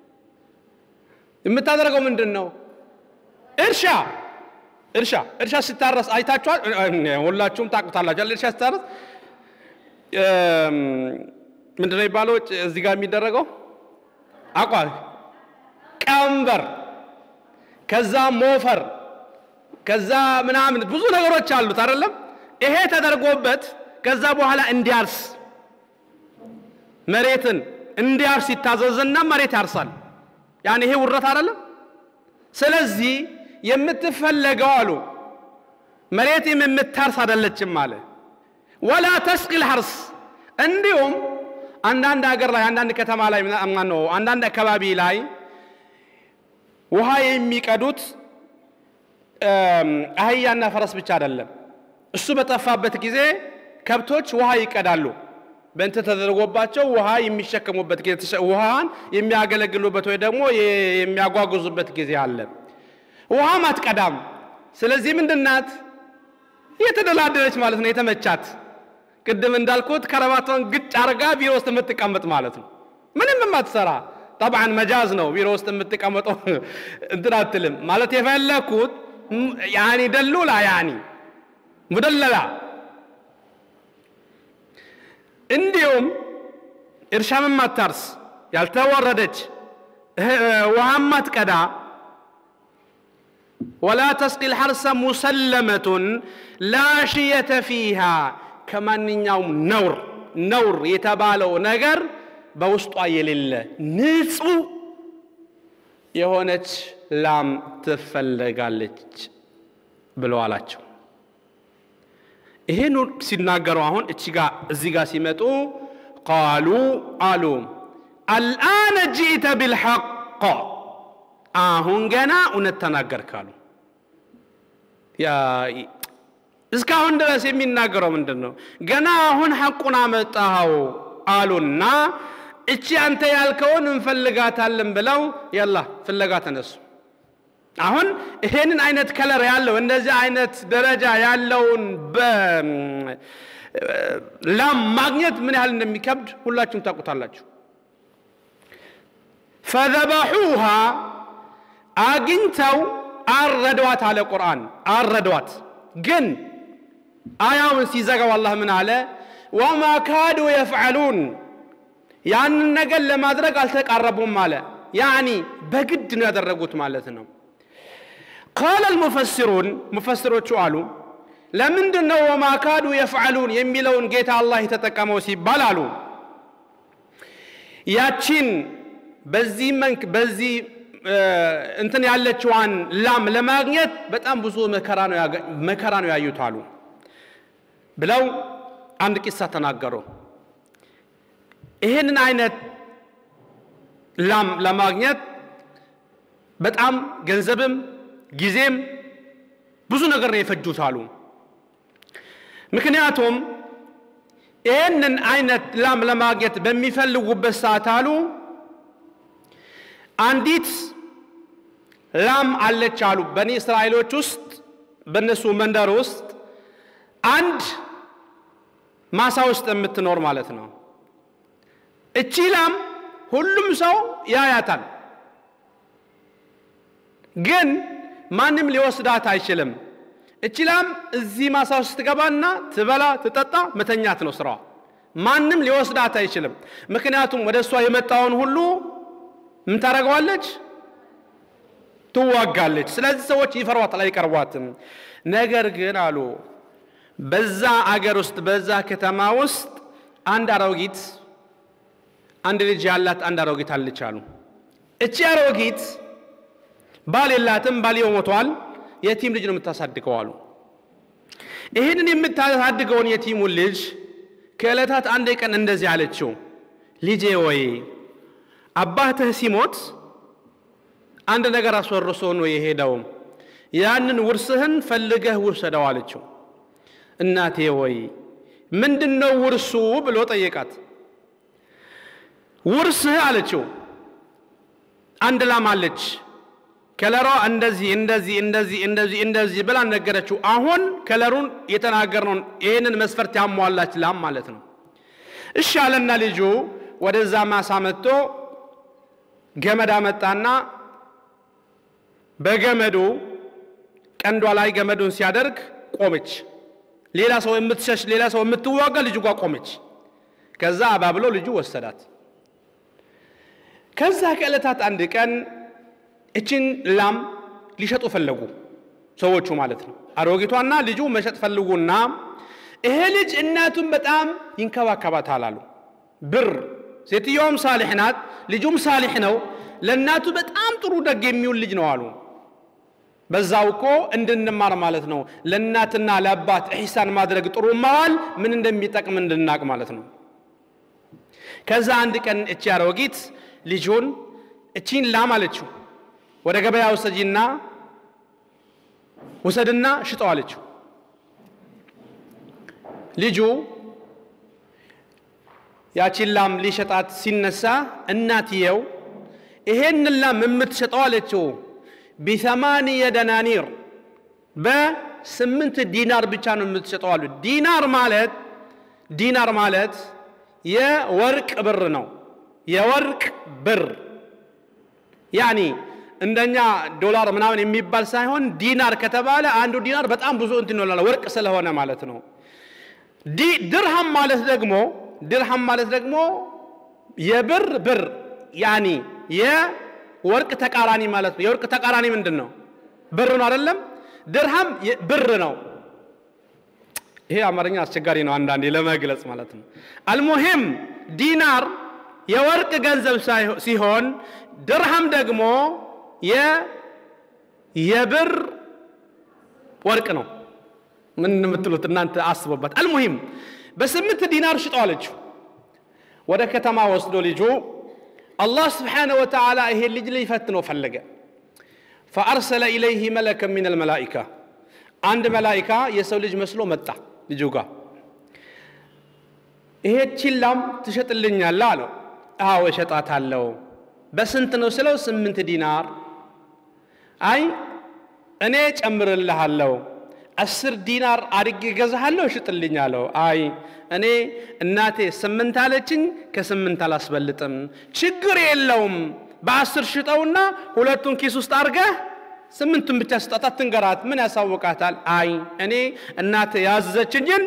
የምታደርገው ምንድን ነው እርሻ እርሻ እርሻ ሲታረስ አይታችኋል ሁላችሁም ታቁታላችሁ እርሻ ሲታረስ ምንድነው የሚባለው እዚህ ጋር የሚደረገው አቋ ቀንበር ከዛ ሞፈር ከዛ ምናምን ብዙ ነገሮች አሉት አይደለም ይሄ ተደርጎበት ከዛ በኋላ እንዲያርስ መሬትን እንዲያርስ ይታዘዝና መሬት ያርሳል ያን ይሄ ውረት አይደለም ስለዚህ የምትፈለገው አሉ መሬትም የምታርስ አይደለችም አለ ወላ ተስቂል ሐርስ እንዲሁም አንዳንድ ሀገር ላይ አንዳንድ ከተማ ላይ ነው አንዳንድ አካባቢ ላይ ውሃ የሚቀዱት አህያና ፈረስ ብቻ አይደለም እሱ በጠፋበት ጊዜ ከብቶች ውሃ ይቀዳሉ በእንትን ተደርጎባቸው ውሃ የሚሸከሙበት ጊዜ ውሃን የሚያገለግሉበት ወይ ደግሞ የሚያጓጉዙበት ጊዜ አለ ውሃም አትቀዳም ስለዚህ ምንድናት የተደላደለች ማለት ነው የተመቻት ቅድም እንዳልኩት ከረባቷን ግጭ አርጋ ቢሮ ውስጥ የምትቀመጥ ማለት ነው ምንም የማትሰራ ጠብዓን መጃዝ ነው ቢሮ ውስጥ የምትቀመጠው እንትን አትልም ማለት የፈለግኩት ያኒ ደሉላ ያኒ ሙደለላ እንዲሁም እርሻም ማታርስ ያልተወረደች ውሃም ማትቀዳ ወላ ተስቂ ልሐርሰ ሙሰለመቱን ላ ሽየተ ፊሃ ከማንኛውም ነውር ነውር የተባለው ነገር በውስጧ የሌለ ንጹህ የሆነች ላም ትፈለጋለች ብሎ አላቸው። ይህን ሲናገሩ አሁን እቺ ጋ እዚህ ጋር ሲመጡ ቃሉ አሉ አልአነ ጂእተ ቢልሐቅ አሁን ገና እውነት ተናገርካሉ። እስካሁን ድረስ የሚናገረው ምንድን ነው? ገና አሁን ሐቁን አመጣኸው አሉና እቺ አንተ ያልከውን እንፈልጋታለን ብለው ያላ ፍለጋ ተነሱ። አሁን ይሄንን አይነት ከለር ያለው እንደዚህ አይነት ደረጃ ያለውን ላም ማግኘት ምን ያህል እንደሚከብድ ሁላችሁም ታውቁታላችሁ። ፈዘበሑሃ አግኝተው አረዷት አለ ቁርአን። አረዷት ግን አያውን ሲዘጋው አላህ ምን አለ? ወማ ካዱ የፍዐሉን ያንን ነገር ለማድረግ አልተቃረቡም አለ። ያኒ በግድ ነው ያደረጉት ማለት ነው። ቃለ ልሙፈሲሩን ሙፈሲሮቹ አሉ ለምንድን ነው ወማ ካዱ የፍዐሉን የሚለውን ጌታ አላህ የተጠቀመው ሲባል አሉ ያቺን በዚህ መንክ በዚህ እንትን ያለችዋን ላም ለማግኘት በጣም ብዙ መከራ ነው ያዩት አሉ ብለው አንድ ቂሳ ተናገሩ። ይህንን አይነት ላም ለማግኘት በጣም ገንዘብም ጊዜም ብዙ ነገር ነው የፈጁት አሉ። ምክንያቱም ይህንን አይነት ላም ለማግኘት በሚፈልጉበት ሰዓት አሉ አንዲት ላም አለች አሉ በኒ እስራኤሎች ውስጥ በእነሱ መንደር ውስጥ አንድ ማሳ ውስጥ የምትኖር ማለት ነው። እቺ ላም ሁሉም ሰው ያያታል፣ ግን ማንም ሊወስዳት አይችልም። እቺ ላም እዚህ ማሳ ውስጥ ትገባና ትበላ፣ ትጠጣ፣ መተኛት ነው ስራዋ። ማንም ሊወስዳት አይችልም። ምክንያቱም ወደ እሷ የመጣውን ሁሉ ምን ታደርገዋለች? ትዋጋለች። ስለዚህ ሰዎች ይፈሯታል፣ አይቀርቧትም። ነገር ግን አሉ በዛ አገር ውስጥ በዛ ከተማ ውስጥ አንድ አሮጊት አንድ ልጅ ያላት አንድ አሮጊት አለች አሉ። እቺ አሮጊት ባል የላትም፣ ባልየው ሞቷል። የቲም ልጅ ነው የምታሳድገው አሉ። ይህንን የምታሳድገውን የቲሙን ልጅ ከዕለታት አንድ ቀን እንደዚህ አለችው፣ ልጄ ወይ አባትህ ሲሞት አንድ ነገር አስወርሶ ነው የሄደው። ያንን ውርስህን ፈልገህ ውሰደው አለችው። እናቴ ወይ ምንድን ነው ውርሱ ብሎ ጠየቃት። ውርስህ አለችው አንድ ላም አለች ከለሯ እንደዚህ እንደዚህ እንደዚህ እንደዚህ እንደዚህ ብላ ነገረችው። አሁን ከለሩን የተናገርነውን ይህንን መስፈርት ያሟላች ላም ማለት ነው። እሺ አለና ልጁ ወደዛ ማሳ መጥቶ ገመድ አመጣና በገመዱ ቀንዷ ላይ ገመዱን ሲያደርግ ቆመች። ሌላ ሰው የምትሸሽ ሌላ ሰው የምትዋጋ ልጁ ጋር ቆመች። ከዛ አባብሎ ልጁ ወሰዳት። ከዛ ከዕለታት አንድ ቀን እችን ላም ሊሸጡ ፈለጉ ሰዎቹ ማለት ነው። አሮጊቷና ልጁ መሸጥ ፈልጉና ይሄ ልጅ እናቱን በጣም ይንከባከባታል አሉ። ብር ሴትየውም ሳሊሕ ናት፣ ልጁም ሳሊሕ ነው። ለእናቱ በጣም ጥሩ ደግ የሚውል ልጅ ነው አሉ። በዛው እኮ እንድንማር ማለት ነው። ለእናትና ለአባት ኢሕሳን ማድረግ ጥሩ መዋል ምን እንደሚጠቅም እንድናቅ ማለት ነው። ከዛ አንድ ቀን እቺ አሮጊት ልጁን እቺን ላም አለችው ወደ ገበያ ውሰጂና ውሰድና ሽጠው አለችው። ልጁ ያቺን ላም ሊሸጣት ሲነሳ እናትየው ይሄን ላም የምትሸጠው አለችው ቢሰማንየ ደናኒር በስምንት ዲናር ብቻ ነው የምትሸጠው አሉ። ዲናር ማለት ዲናር ማለት የወርቅ ብር ነው። የወርቅ ብር ያኒ እንደኛ ዶላር ምናምን የሚባል ሳይሆን ዲናር ከተባለ አንዱ ዲናር በጣም ብዙ እንትን ይሆናል፣ ወርቅ ስለሆነ ማለት ነው። ድርሃም ማለት ደግሞ ድርሃም ማለት ደግሞ የብር ብር ያኒ የወርቅ ተቃራኒ ማለት ነው። የወርቅ ተቃራኒ ምንድን ነው? ብር ነው አይደለም? ድርሃም ብር ነው። ይሄ አማርኛ አስቸጋሪ ነው አንዳንዴ ለመግለጽ ማለት ነው። አልሙሂም ዲናር የወርቅ ገንዘብ ሲሆን ድርሃም ደግሞ የብር ወርቅ ነው። ምን የምትሉት እናንተ አስቡበት። አልሙሂም በስምንት ዲናር ሽጠው አለችው። ወደ ከተማ ወስዶ ልጁ አላህ ስብሓነ ወተዓላ ይሄን ልጅ ሊፈትነው ፈለገ። ፈአርሰለ ኢለይህ መለከ ሚን አልመላኢካ አንድ መላኢካ የሰው ልጅ መስሎ መጣ ልጁ ጋር። ይሄችን ላም ትሸጥልኛለህ አለው። አዎ እሸጣታለሁ። በስንት ነው ስለው ስምንት ዲናር። አይ እኔ ጨምርልሃለሁ አስር ዲናር አድጌ ገዛሃለሁ እሽጥልኝ አለው። አይ እኔ እናቴ ስምንት አለችኝ፣ ከስምንት አላስበልጥም። ችግር የለውም በአስር ሽጠውና ሁለቱን ኪስ ውስጥ አድርገህ ስምንቱን ብቻ ስጣታት ትንገራት፣ ምን ያሳውቃታል? አይ እኔ እናቴ ያዘዘችኝን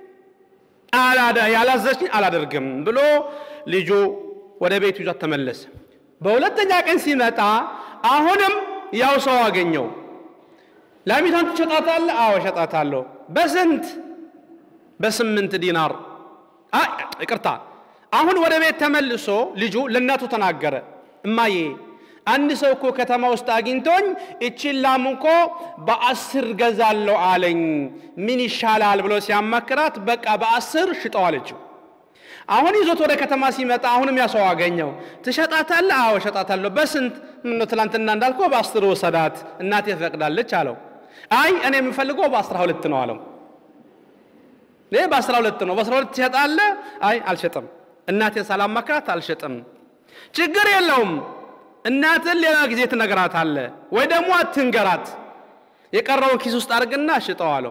ያላዘዘችኝ አላደርግም ብሎ ልጁ ወደ ቤቱ ይዟት ተመለሰ። በሁለተኛ ቀን ሲመጣ አሁንም ያው ሰው አገኘው። ላሚቷን ትሸጣታለህ? አዎ እሸጣታለሁ። በስንት? በስምንት ዲናር። ይቅርታ። አሁን ወደ ቤት ተመልሶ ልጁ ለእናቱ ተናገረ። እማዬ አንድ ሰው እኮ ከተማ ውስጥ አግኝቶኝ እቺን ላም እኮ በአስር ገዛለሁ አለኝ፣ ምን ይሻላል ብሎ ሲያማክራት በቃ በአስር ሽጠው አለችው። አሁን ይዞት ወደ ከተማ ሲመጣ አሁንም ያሰው አገኘው። ትሸጣታለህ? አዎ እሸጣታለሁ። በስንት? ምነው ትናንትና እንዳልከው በአስር ወሰዳት፣ እናቴ ፈቅዳለች አለው። አይ እኔ የምፈልገው በአስራ ሁለት ነው አለው። ይህ በአስራ ሁለት ነው። በአስራ ሁለት ትሸጣለህ? አይ አልሸጥም፣ እናቴን ሳላማክራት አልሸጥም። ችግር የለውም እናትን ሌላ ጊዜ ትነግራታለህ፣ ወይ ደግሞ አትንገራት፣ የቀረውን ኪስ ውስጥ አድርግና ሽጠው አለው።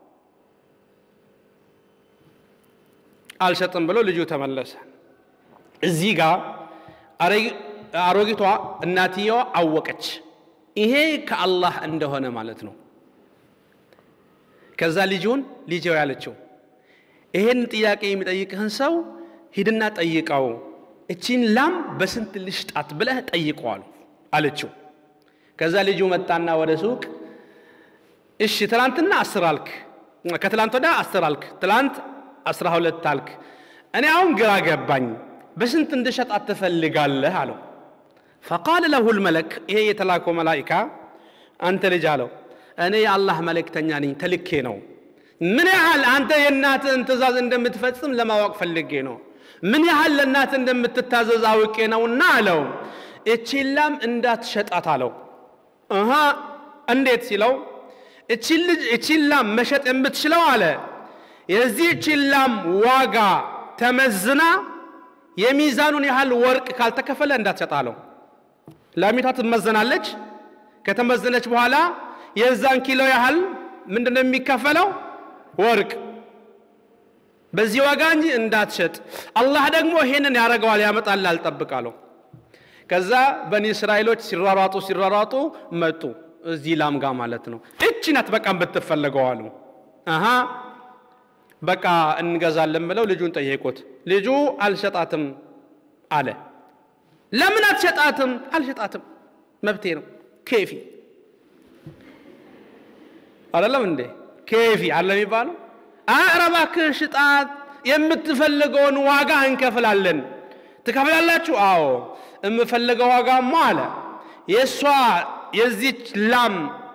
አልሸጥም ብሎ ልጁ ተመለሰ። እዚህ ጋር አሮጊቷ እናትየዋ አወቀች፣ ይሄ ከአላህ እንደሆነ ማለት ነው። ከዛ ልጁን ልጄው ያለችው ይሄን ጥያቄ የሚጠይቅህን ሰው ሂድና ጠይቀው፣ እቺን ላም በስንት ልሽጣት ብለህ ጠይቀዋል አለችው። ከዛ ልጁ መጣና ወደ ሱቅ እሺ፣ ትላንትና አስር አልክ፣ ከትላንት ወዲያ አስር አልክ፣ ትላንት አስራ ሁለት አልክ። እኔ አሁን ግራ ገባኝ፣ በስንት እንድሸጣት ትፈልጋለህ አለው። ፈቃለ ለሁ ልመለክ ይሄ የተላከው መላኢካ አንተ ልጅ አለው እኔ የአላህ መልእክተኛ ነኝ፣ ተልኬ ነው። ምን ያህል አንተ የእናትህን ትእዛዝ እንደምትፈጽም ለማወቅ ፈልጌ ነው። ምን ያህል ለእናትህ እንደምትታዘዝ አውቄ ነውና አለው። እቺን ላም እንዳትሸጣት አለው። እሃ እንዴት ሲለው እቺን ላም መሸጥ የምትችለው አለ የዚህች ላም ዋጋ ተመዝና የሚዛኑን ያህል ወርቅ ካልተከፈለ እንዳትሸጥ አለው። ላሚቷ ትመዘናለች። ከተመዘነች በኋላ የዛን ኪሎ ያህል ምንድን ነው የሚከፈለው? ወርቅ በዚህ ዋጋ እንጂ እንዳትሸጥ። አላህ ደግሞ ይሄንን ያደርገዋል፣ ያመጣል፣ አልጠብቃለሁ። ከዛ በኒ እስራኤሎች ሲሯሯጡ ሲሯሯጡ መጡ እዚህ ላም ጋ ማለት ነው። እቺ ናት በቃ ብትፈለገው አሉ። አሃ በቃ እንገዛለን ብለው ልጁን ጠየቁት። ልጁ አልሸጣትም አለ። ለምን አትሸጣትም? አልሸጣትም፣ መብቴ ነው። ኬፊ አይደለም እንዴ? ኬፊ አለ የሚባለው። ኧረ እባክህ ሽጣት፣ የምትፈልገውን ዋጋ እንከፍላለን። ትከፍላላችሁ? አዎ። የምፈልገው ዋጋማ አለ የእሷ የዚች ላም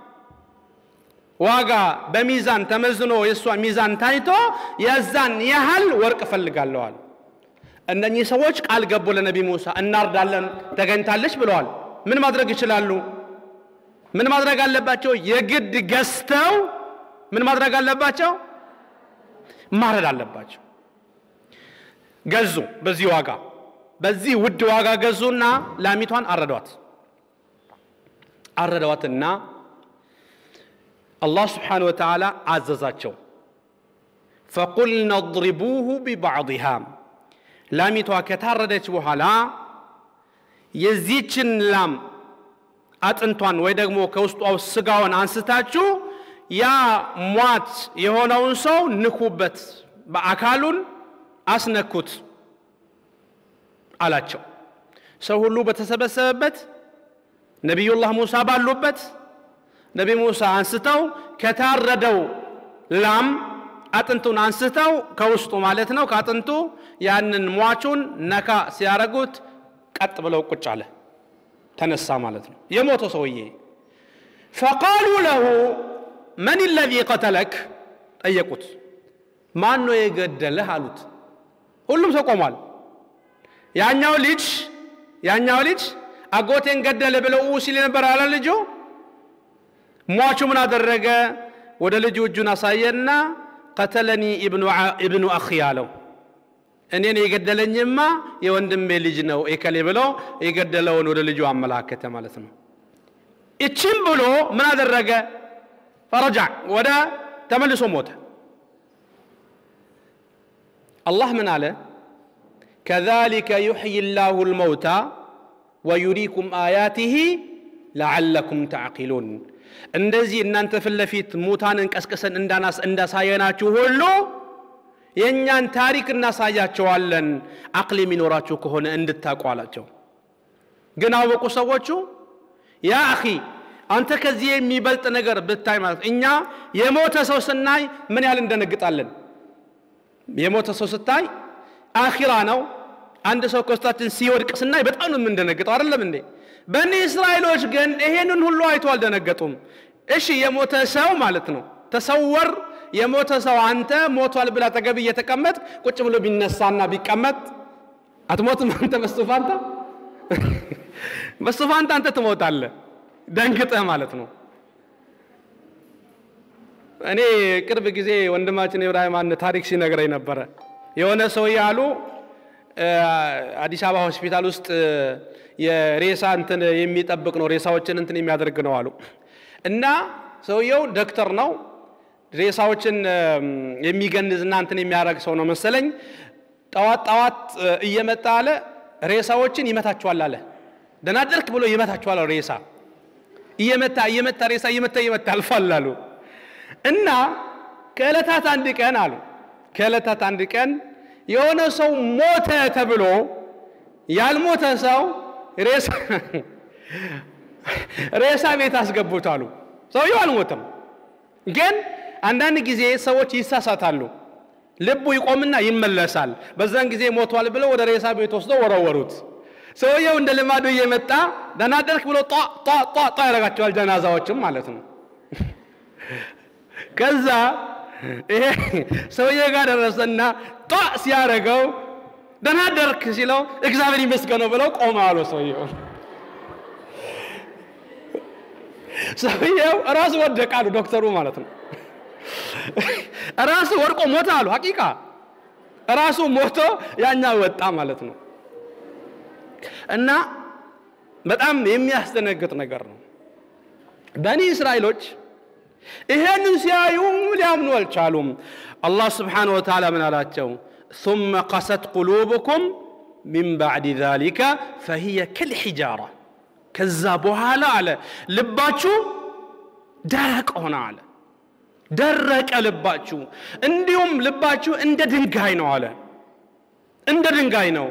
ዋጋ በሚዛን ተመዝኖ የእሷ ሚዛን ታይቶ የዛን ያህል ወርቅ እፈልጋለዋል። እነኚህ ሰዎች ቃል ገቡ ለነቢ ሙሳ እናርዳለን፣ ተገኝታለች ብለዋል። ምን ማድረግ ይችላሉ? ምን ማድረግ አለባቸው? የግድ ገዝተው ምን ማድረግ አለባቸው? ማረድ አለባቸው። ገዙ። በዚህ ዋጋ በዚህ ውድ ዋጋ ገዙና ላሚቷን አረዷት። አረዷትና አላህ ስብሓነሁ ወተዓላ አዘዛቸው። ፈቁልነ እድሪቡሁ ቢባዕድሃ ላሚቷ ከታረደች በኋላ የዚችን ላም አጥንቷን ወይ ደግሞ ከውስጧ ስጋውን አንስታችሁ ያ ሟት የሆነውን ሰው ንኩበት፣ በአካሉን አስነኩት አላቸው። ሰው ሁሉ በተሰበሰበበት ነቢዩላህ ሙሳ ባሉበት ነቢ ሙሳ አንስተው ከታረደው ላም አጥንቱን አንስተው ከውስጡ ማለት ነው ከአጥንቱ ያንን ሟቹን ነካ ሲያረጉት ቀጥ ብለው ቁጭ አለ ተነሳ ማለት ነው የሞተው ሰውዬ ፈቃሉ ለሁ መን ለዚ ቀተለክ ጠየቁት ማን ነው የገደለህ አሉት ሁሉም ሰው ቆሟል ያኛው ልጅ ያኛው ልጅ አጎቴን ገደለ ብለው ሲል ነበር አለ ልጁ ሟቹ ምን አደረገ ወደ ልጁ እጁን አሳየና ቀተለኒ ኢብኑ አኺ አለው እኔን የገደለኝማ የወንድሜ ልጅ ነው ኤከሌ ብሎ የገደለውን ወደ ልጁ አመላከተ ማለት ነው እችም ብሎ ምን አደረገ ፈረጃ ወደ ተመልሶ ሞተ አላህ ምን አለ ከዛሊከ ዩሕይ ላሁ ልመውታ ወዩሪኩም አያቲህ ለዓለኩም ተዕቂሉን እንደዚህ እናንተ ፊት ለፊት ሙታንን ቀስቅሰን እንዳሳየናችሁ ሁሉ የእኛን ታሪክ እናሳያቸዋለን አቅል የሚኖራችሁ ከሆነ እንድታውቁ አላቸው ግን አወቁ ሰዎቹ ያ አኺ አንተ ከዚህ የሚበልጥ ነገር ብታይ ማለት እኛ የሞተ ሰው ስናይ ምን ያህል እንደነግጣለን የሞተ ሰው ስታይ አኺራ ነው አንድ ሰው ከውስጣችን ሲወድቅ ስናይ በጣም ነው የምንደነግጠው አይደለም እንዴ በኒ እስራኤሎች ግን ይሄንን ሁሉ አይቶ አልደነገጡም እሺ የሞተ ሰው ማለት ነው ተሰወር የሞተ ሰው አንተ ሞቷል ብላ አጠገብ እየተቀመጥ ቁጭ ብሎ ቢነሳና ቢቀመጥ አትሞትም አንተ በስፋንታ በስፋንታ አንተ ትሞታለህ ደንግጠህ ማለት ነው እኔ ቅርብ ጊዜ ወንድማችን ኢብራሂም አንድ ታሪክ ሲነግረኝ ነበረ የሆነ ሰው ያሉ አዲስ አበባ ሆስፒታል ውስጥ የሬሳ እንትን የሚጠብቅ ነው ሬሳዎችን እንትን የሚያደርግ ነው አሉ እና ሰውየው ዶክተር ነው ሬሳዎችን የሚገንዝና እንትን የሚያደርግ ሰው ነው መሰለኝ ጠዋት ጠዋት እየመጣ አለ ሬሳዎችን ይመታቸዋል አለ ደናደርክ ብሎ ይመታቸዋል ሬሳ እየመታ እየመታ ሬሳ እየመታ እየመታ አልፏል አሉ እና ከዕለታት አንድ ቀን አሉ ከዕለታት አንድ ቀን የሆነ ሰው ሞተ ተብሎ ያልሞተ ሰው ሬሳ ሬሳ ቤት አስገቡት አሉ ሰውየው አልሞተም ግን አንዳንድ ጊዜ ሰዎች ይሳሳታሉ ልቡ ይቆምና ይመለሳል በዛን ጊዜ ሞቷል ብለው ወደ ሬሳ ቤት ወስደው ወረወሩት ሰውየው እንደ ልማዱ እየመጣ ደናደርክ ብሎ ጧ ጧ ጧ ጧ ያደርጋቸዋል ጀናዛዎችም ማለት ነው ከዛ ይሄ ሰውዬ ጋር ደረሰና ጧ ሲያደረገው ደናደርክ ሲለው እግዚአብሔር ይመስገነው ብለው ቆመ አሉ ሰውየው ሰውየው ራሱ ወደቀ አሉ ዶክተሩ ማለት ነው ራሱ ወድቆ ሞተ አሉ ሀቂቃ ራሱ ሞቶ ያኛ ወጣ ማለት ነው እና በጣም የሚያስደነግጥ ነገር ነው በኒ እስራኤሎች ይሄንን ሲያዩ ሊያምኑ አልቻሉም አላህ ስብሓን ወተዓላ ምን አላቸው ثم قست قلوبكم من بعد ذلك فهي كالحجارة ከዛ በኋላ አለ ልባችሁ ደረቅ ሆነ አለ ደረቀ ልባችሁ እንዲሁም ልባችሁ እንደ ድንጋይ ነው አለ እንደ ድንጋይ ነው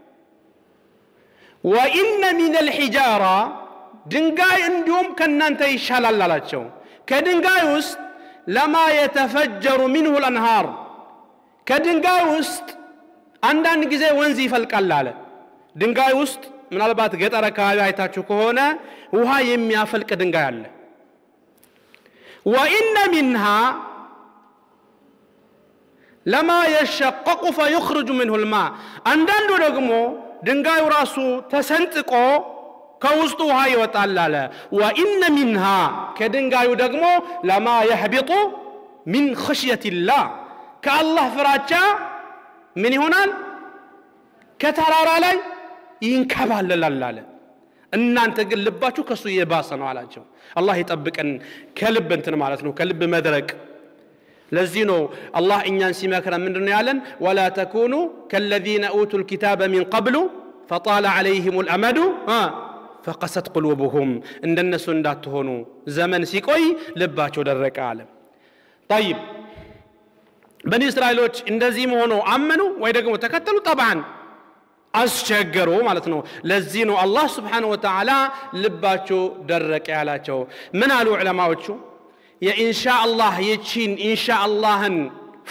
ወኢነ ሚን አልሒጃራ ድንጋይ እንዲሁም ከእናንተ ይሻላል አላቸው ከድንጋይ ውስጥ ለማ የተፈጀሩ ሚንሁ ልአንሃር ከድንጋይ ውስጥ አንዳንድ ጊዜ ወንዝ ይፈልቃል አለ ድንጋይ ውስጥ ምናልባት ገጠር አካባቢ አይታችሁ ከሆነ ውሃ የሚያፈልቅ ድንጋይ አለ ወኢነ ሚንሃ ለማ የሸቀቁ ፈዩኽርጁ ምንሁ ልማ አንዳንዱ ደግሞ ድንጋዩ ራሱ ተሰንጥቆ ከውስጡ ውሃ ይወጣል አለ ወኢነ ሚንሃ ከድንጋዩ ደግሞ ለማ የህቢጡ ሚን ኸሽየትላህ ከአላህ ፍራቻ ምን ይሆናል ከተራራ ላይ ይንከባለላል አለ እናንተ ግን ልባችሁ ከእሱ የባሰ ነው አላቸው አላህ ይጠብቀን ከልብ እንትን ማለት ነው ከልብ መድረቅ ለዚህ ነው አላህ እኛን ሲመክረን ምንድን ነው ያለን ወላ ተኩኑ ከለዚነ ኡቱ ልኪታበ ሚን ቀብሉ ፈጣለ ዓለይህም ልአመዱ ፈቀሰት ቁሉብሁም እንደነሱ እንዳትሆኑ ዘመን ሲቆይ ልባቸው ደረቀ አለ ጠይብ በኒ እስራኤሎች እንደዚህ መሆኑ አመኑ ወይ ደግሞ ተከተሉ ጠብዓን አስቸገሩ ማለት ነው ለዚህ ነው አላህ ስብሓን ወተዓላ ልባቸው ደረቀ ያላቸው ምን አሉ ዕለማዎቹ የኢንሻ አላህ የቺን ኢንሻ አላህን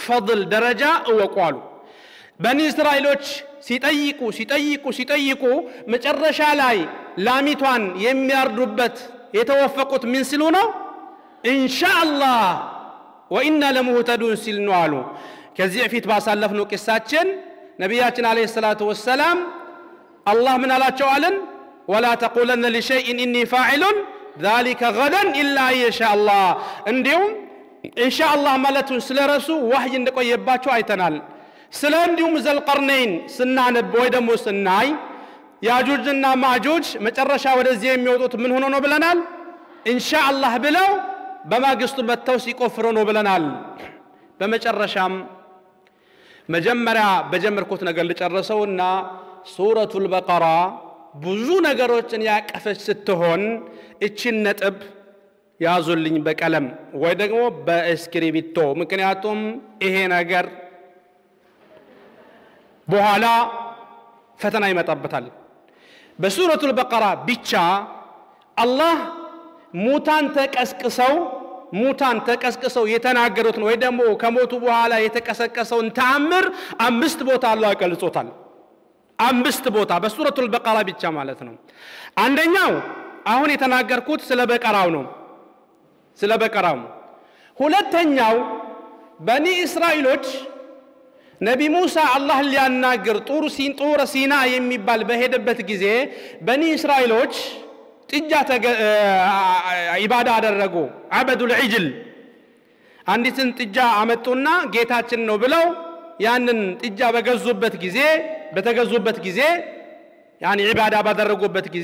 ፈضል ደረጃ እወቁ አሉ በኒ እስራኤሎች ሲጠይቁ ሲጠይቁ ሲጠይቁ መጨረሻ ላይ ላሚቷን የሚያርዱበት የተወፈቁት ምን ሲሉ ነው ኢንሻአላህ ወኢና ለሙህተዱን ሲል ነው አሉ ከዚህ በፊት ባሳለፍነው ቂሳችን ነቢያችን አለይሂ ሰላቱ ወሰላም አላህ ምን አላቸው አለን ወላ ተቁለነ ሊሸይእን ኢኒ ፋዒሉን ዛሊከ ገደን ኢላ ኢንሻአላህ እንዲሁም ኢንሻአላህ ማለቱን ስለረሱ ዋህይ እንደቆየባቸው አይተናል ስለ እንዲሁም ዘልቀርነይን ስናነብ ወይ ደግሞ ስናይ ያጁጅና ማጁጅ መጨረሻ ወደዚህ የሚወጡት ምን ሆኖ ነው ብለናል ኢንሻአላህ ብለው በማግስቱ መጥተው ሲቆፍሩ ነው ብለናል በመጨረሻም መጀመሪያ በጀመርኩት ነገር ልጨርሰውና ሱረቱል በቀራ ብዙ ነገሮችን ያቀፈች ስትሆን እችን ነጥብ ያዙልኝ በቀለም ወይ ደግሞ በእስክሪቢቶ ምክንያቱም ይሄ ነገር በኋላ ፈተና ይመጣበታል በሱረቱል በቀራ ብቻ አላህ ሙታን ተቀስቅሰው ሙታን ተቀስቅሰው የተናገሩትን ወይ ደግሞ ከሞቱ በኋላ የተቀሰቀሰውን ተአምር አምስት ቦታ አላህ ገልጾታል አምስት ቦታ በሱረቱል በቀራ ብቻ ማለት ነው አንደኛው አሁን የተናገርኩት ስለ በቀራው ነው ስለ በቀራው ሁለተኛው በኒ እስራኤሎች ነቢ ሙሳ አላህን ሊያናግር ጡር ሲን ጡረ ሲና የሚባል በሄደበት ጊዜ በኒ እስራኤሎች ጥጃ ኢባዳ አደረጉ አበዱል ዒጅል አንዲትን ጥጃ አመጡና ጌታችን ነው ብለው ያንን ጥጃ በገዙበት ጊዜ በተገዙበት ጊዜ ያኒ ዒባዳ ባደረጉበት ጊዜ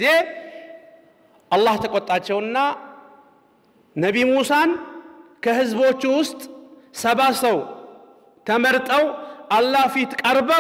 አላህ ተቆጣቸውና ነቢ ሙሳን ከህዝቦቹ ውስጥ ሰባ ሰው ተመርጠው አላህ ፊት ቀርበው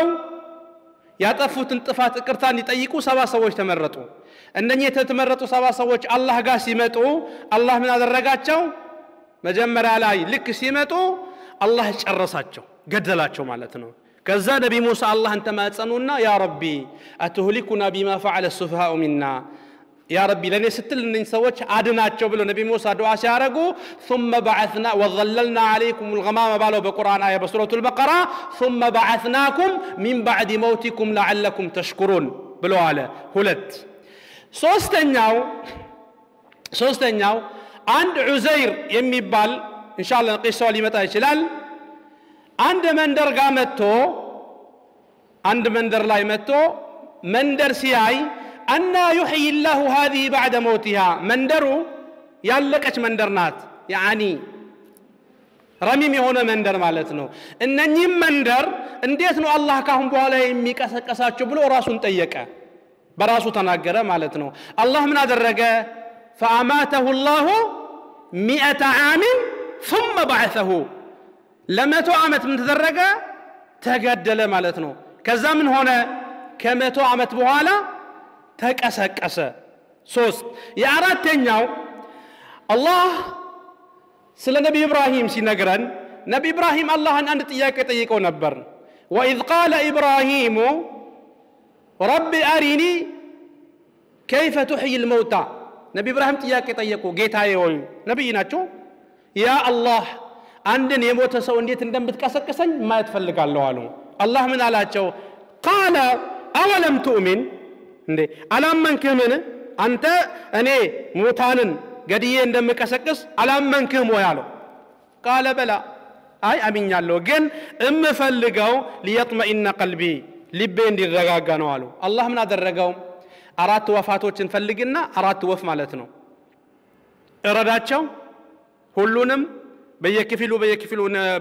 ያጠፉትን ጥፋት ይቅርታ እንዲጠይቁ ሰባ ሰዎች ተመረጡ እነኚህ የተመረጡ ሰባ ሰዎች አላህ ጋር ሲመጡ አላህ ምን አደረጋቸው መጀመሪያ ላይ ልክ ሲመጡ አላህ ጨረሳቸው ገደላቸው ማለት ነው ከዛ ነቢ ሙሳ አላህን ተማጸኑና ያ ረቢ አትሁሊኩና ቢማ ፈዓለ ሱፍሃኡ ሚና ያ ረቢ ለእኔ ስትል እነኝ ሰዎች አድናቸው ብሎ ነቢ ሙሳ ዱዓ ሲያደረጉ ثم بعثنا وظللنا عليكم الغمام ባለው በቁርአን አያ በሱረቱ البقرة ثم بعثناكم من بعد موتكم لعلكم تشكرون ብሎ አለ ሁለት ሶስተኛው ሶስተኛው አንድ ዑዘይር የሚባል ኢንሻአላህ ቂሳው ሊመጣ ይችላል አንድ መንደር ጋር መጥቶ አንድ መንደር ላይ መጥቶ መንደር ሲያይ አና ዩሕይ ላሁ ሃዚህ ባዕደ መውቲሃ መንደሩ ያለቀች መንደር ናት ያኒ ረሚም የሆነ መንደር ማለት ነው እነኚህም መንደር እንዴት ነው አላህ ካሁን በኋላ የሚቀሰቀሳቸው ብሎ ራሱን ጠየቀ በራሱ ተናገረ ማለት ነው አላህ ምን አደረገ ፈአማተሁ ላሁ ሚአተ ዓምን ثم بعثه ለመቶ ዓመት ምን ተደረገ ተገደለ ማለት ነው ከዛ ምን ሆነ ከመቶ ዓመት በኋላ ተቀሰቀሰ ሶስት የአራተኛው አላህ ስለ ነቢ ኢብራሂም ሲነግረን ነቢ ኢብራሂም አላህን አንድ ጥያቄ ጠይቀው ነበር ወኢዝ ቃለ ኢብራሂሙ ረቢ አሪኒ ከይፈ ቱሕይ ልመውታ ነቢ ኢብራሂም ጥያቄ ጠየቁ ጌታዬ ሆይ ነቢይ ናቸው ያ አላህ አንድን የሞተ ሰው እንዴት እንደምትቀሰቅሰኝ ማየት ፈልጋለሁ አሉ አላህ ምን አላቸው ቃለ አወለም ትኡሚን እንዴ አላመንክህምን አንተ እኔ ሙታንን ገድዬ እንደምቀሰቅስ አላመንክህም ወይ አለው ቃለ በላ አይ አምኛለሁ ግን እምፈልገው ሊየጥመኢነ ቀልቢ ልቤ እንዲረጋጋ ነው አሉ አላህ ምን አደረገው አራት ወፋቶችን ፈልግና አራት ወፍ ማለት ነው እረዳቸው ሁሉንም በየክፍሉ በየክፍሉ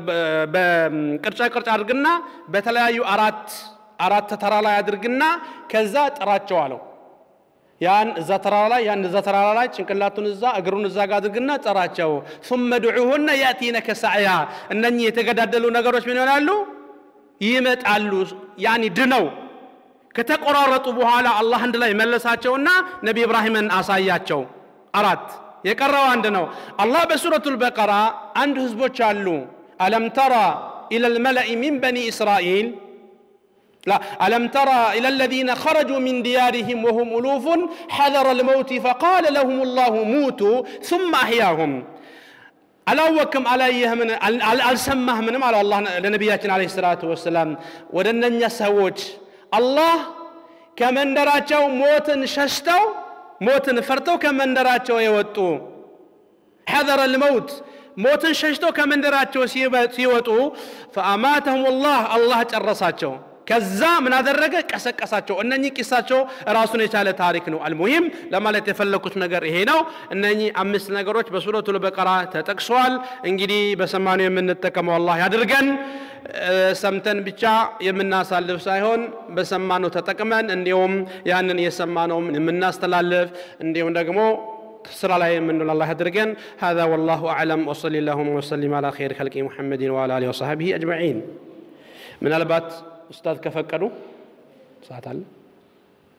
በቅርጫ ቅርጫ አድርግና በተለያዩ አራት አራት ተራ ላይ አድርግና ከዛ ጥራቸው አለው ያን እዛ ተራራ ላይ ያን እዛ ተራራ ላይ ጭንቅላቱን እዛ እግሩን እዛ ጋር አድርግና ጠራቸው ثم ድዑሁነ ያእቲነከ ሰዕያ እነኚህ የተገዳደሉ ነገሮች ምን ይሆናሉ ይመጣሉ ያኒ ድነው ከተቆራረጡ በኋላ አላህ አንድ ላይ መለሳቸውና ነቢ ኢብራሂምን አሳያቸው አራት የቀረው አንድ ነው አላህ በሱረቱ ልበቀራ አንድ ህዝቦች አሉ አለም ተራ ኢላ ልመለኢ ሚን በኒ እስራኤል لا ألم ترى إلى الذين خرجوا من ديارهم وهم ألوف حذر الموت فقال لهم الله موتوا ثم أحياهم አላወክም አላየህምን አልሰማህምንም አለው አላህ ለነቢያችን አለ ሰላቱ ወሰላም ወደ እነኛ ሰዎች አላህ ከመንደራቸው ሞትን ሸሽተው ሞትን ፈርተው ከመንደራቸው የወጡ ሐዘረ ልመውት ሞትን ሸሽተው ከመንደራቸው ሲወጡ ፈአማተሁም ላህ አላህ ጨረሳቸው ከዛ ምን አደረገ ቀሰቀሳቸው እነኚህ ቂሳቸው ራሱን የቻለ ታሪክ ነው አልሙሂም ለማለት የፈለኩት ነገር ይሄ ነው እነኚህ አምስት ነገሮች በሱረቱ ልበቀራ ተጠቅሰዋል እንግዲህ በሰማኑ የምንጠቀመው አላህ ያድርገን ሰምተን ብቻ የምናሳልፍ ሳይሆን በሰማነው ተጠቅመን እንዲሁም ያንን የሰማነውም የምናስተላልፍ እንዲሁም ደግሞ ስራ ላይ የምንውል አላህ ያድርገን هذا والله أعلم وصلى اللهم وسلم على خير خلق محمد وعلى آله وصحبه أجمعين ምናልባት ኡስታዝ ከፈቀዱ ሰዓት አለ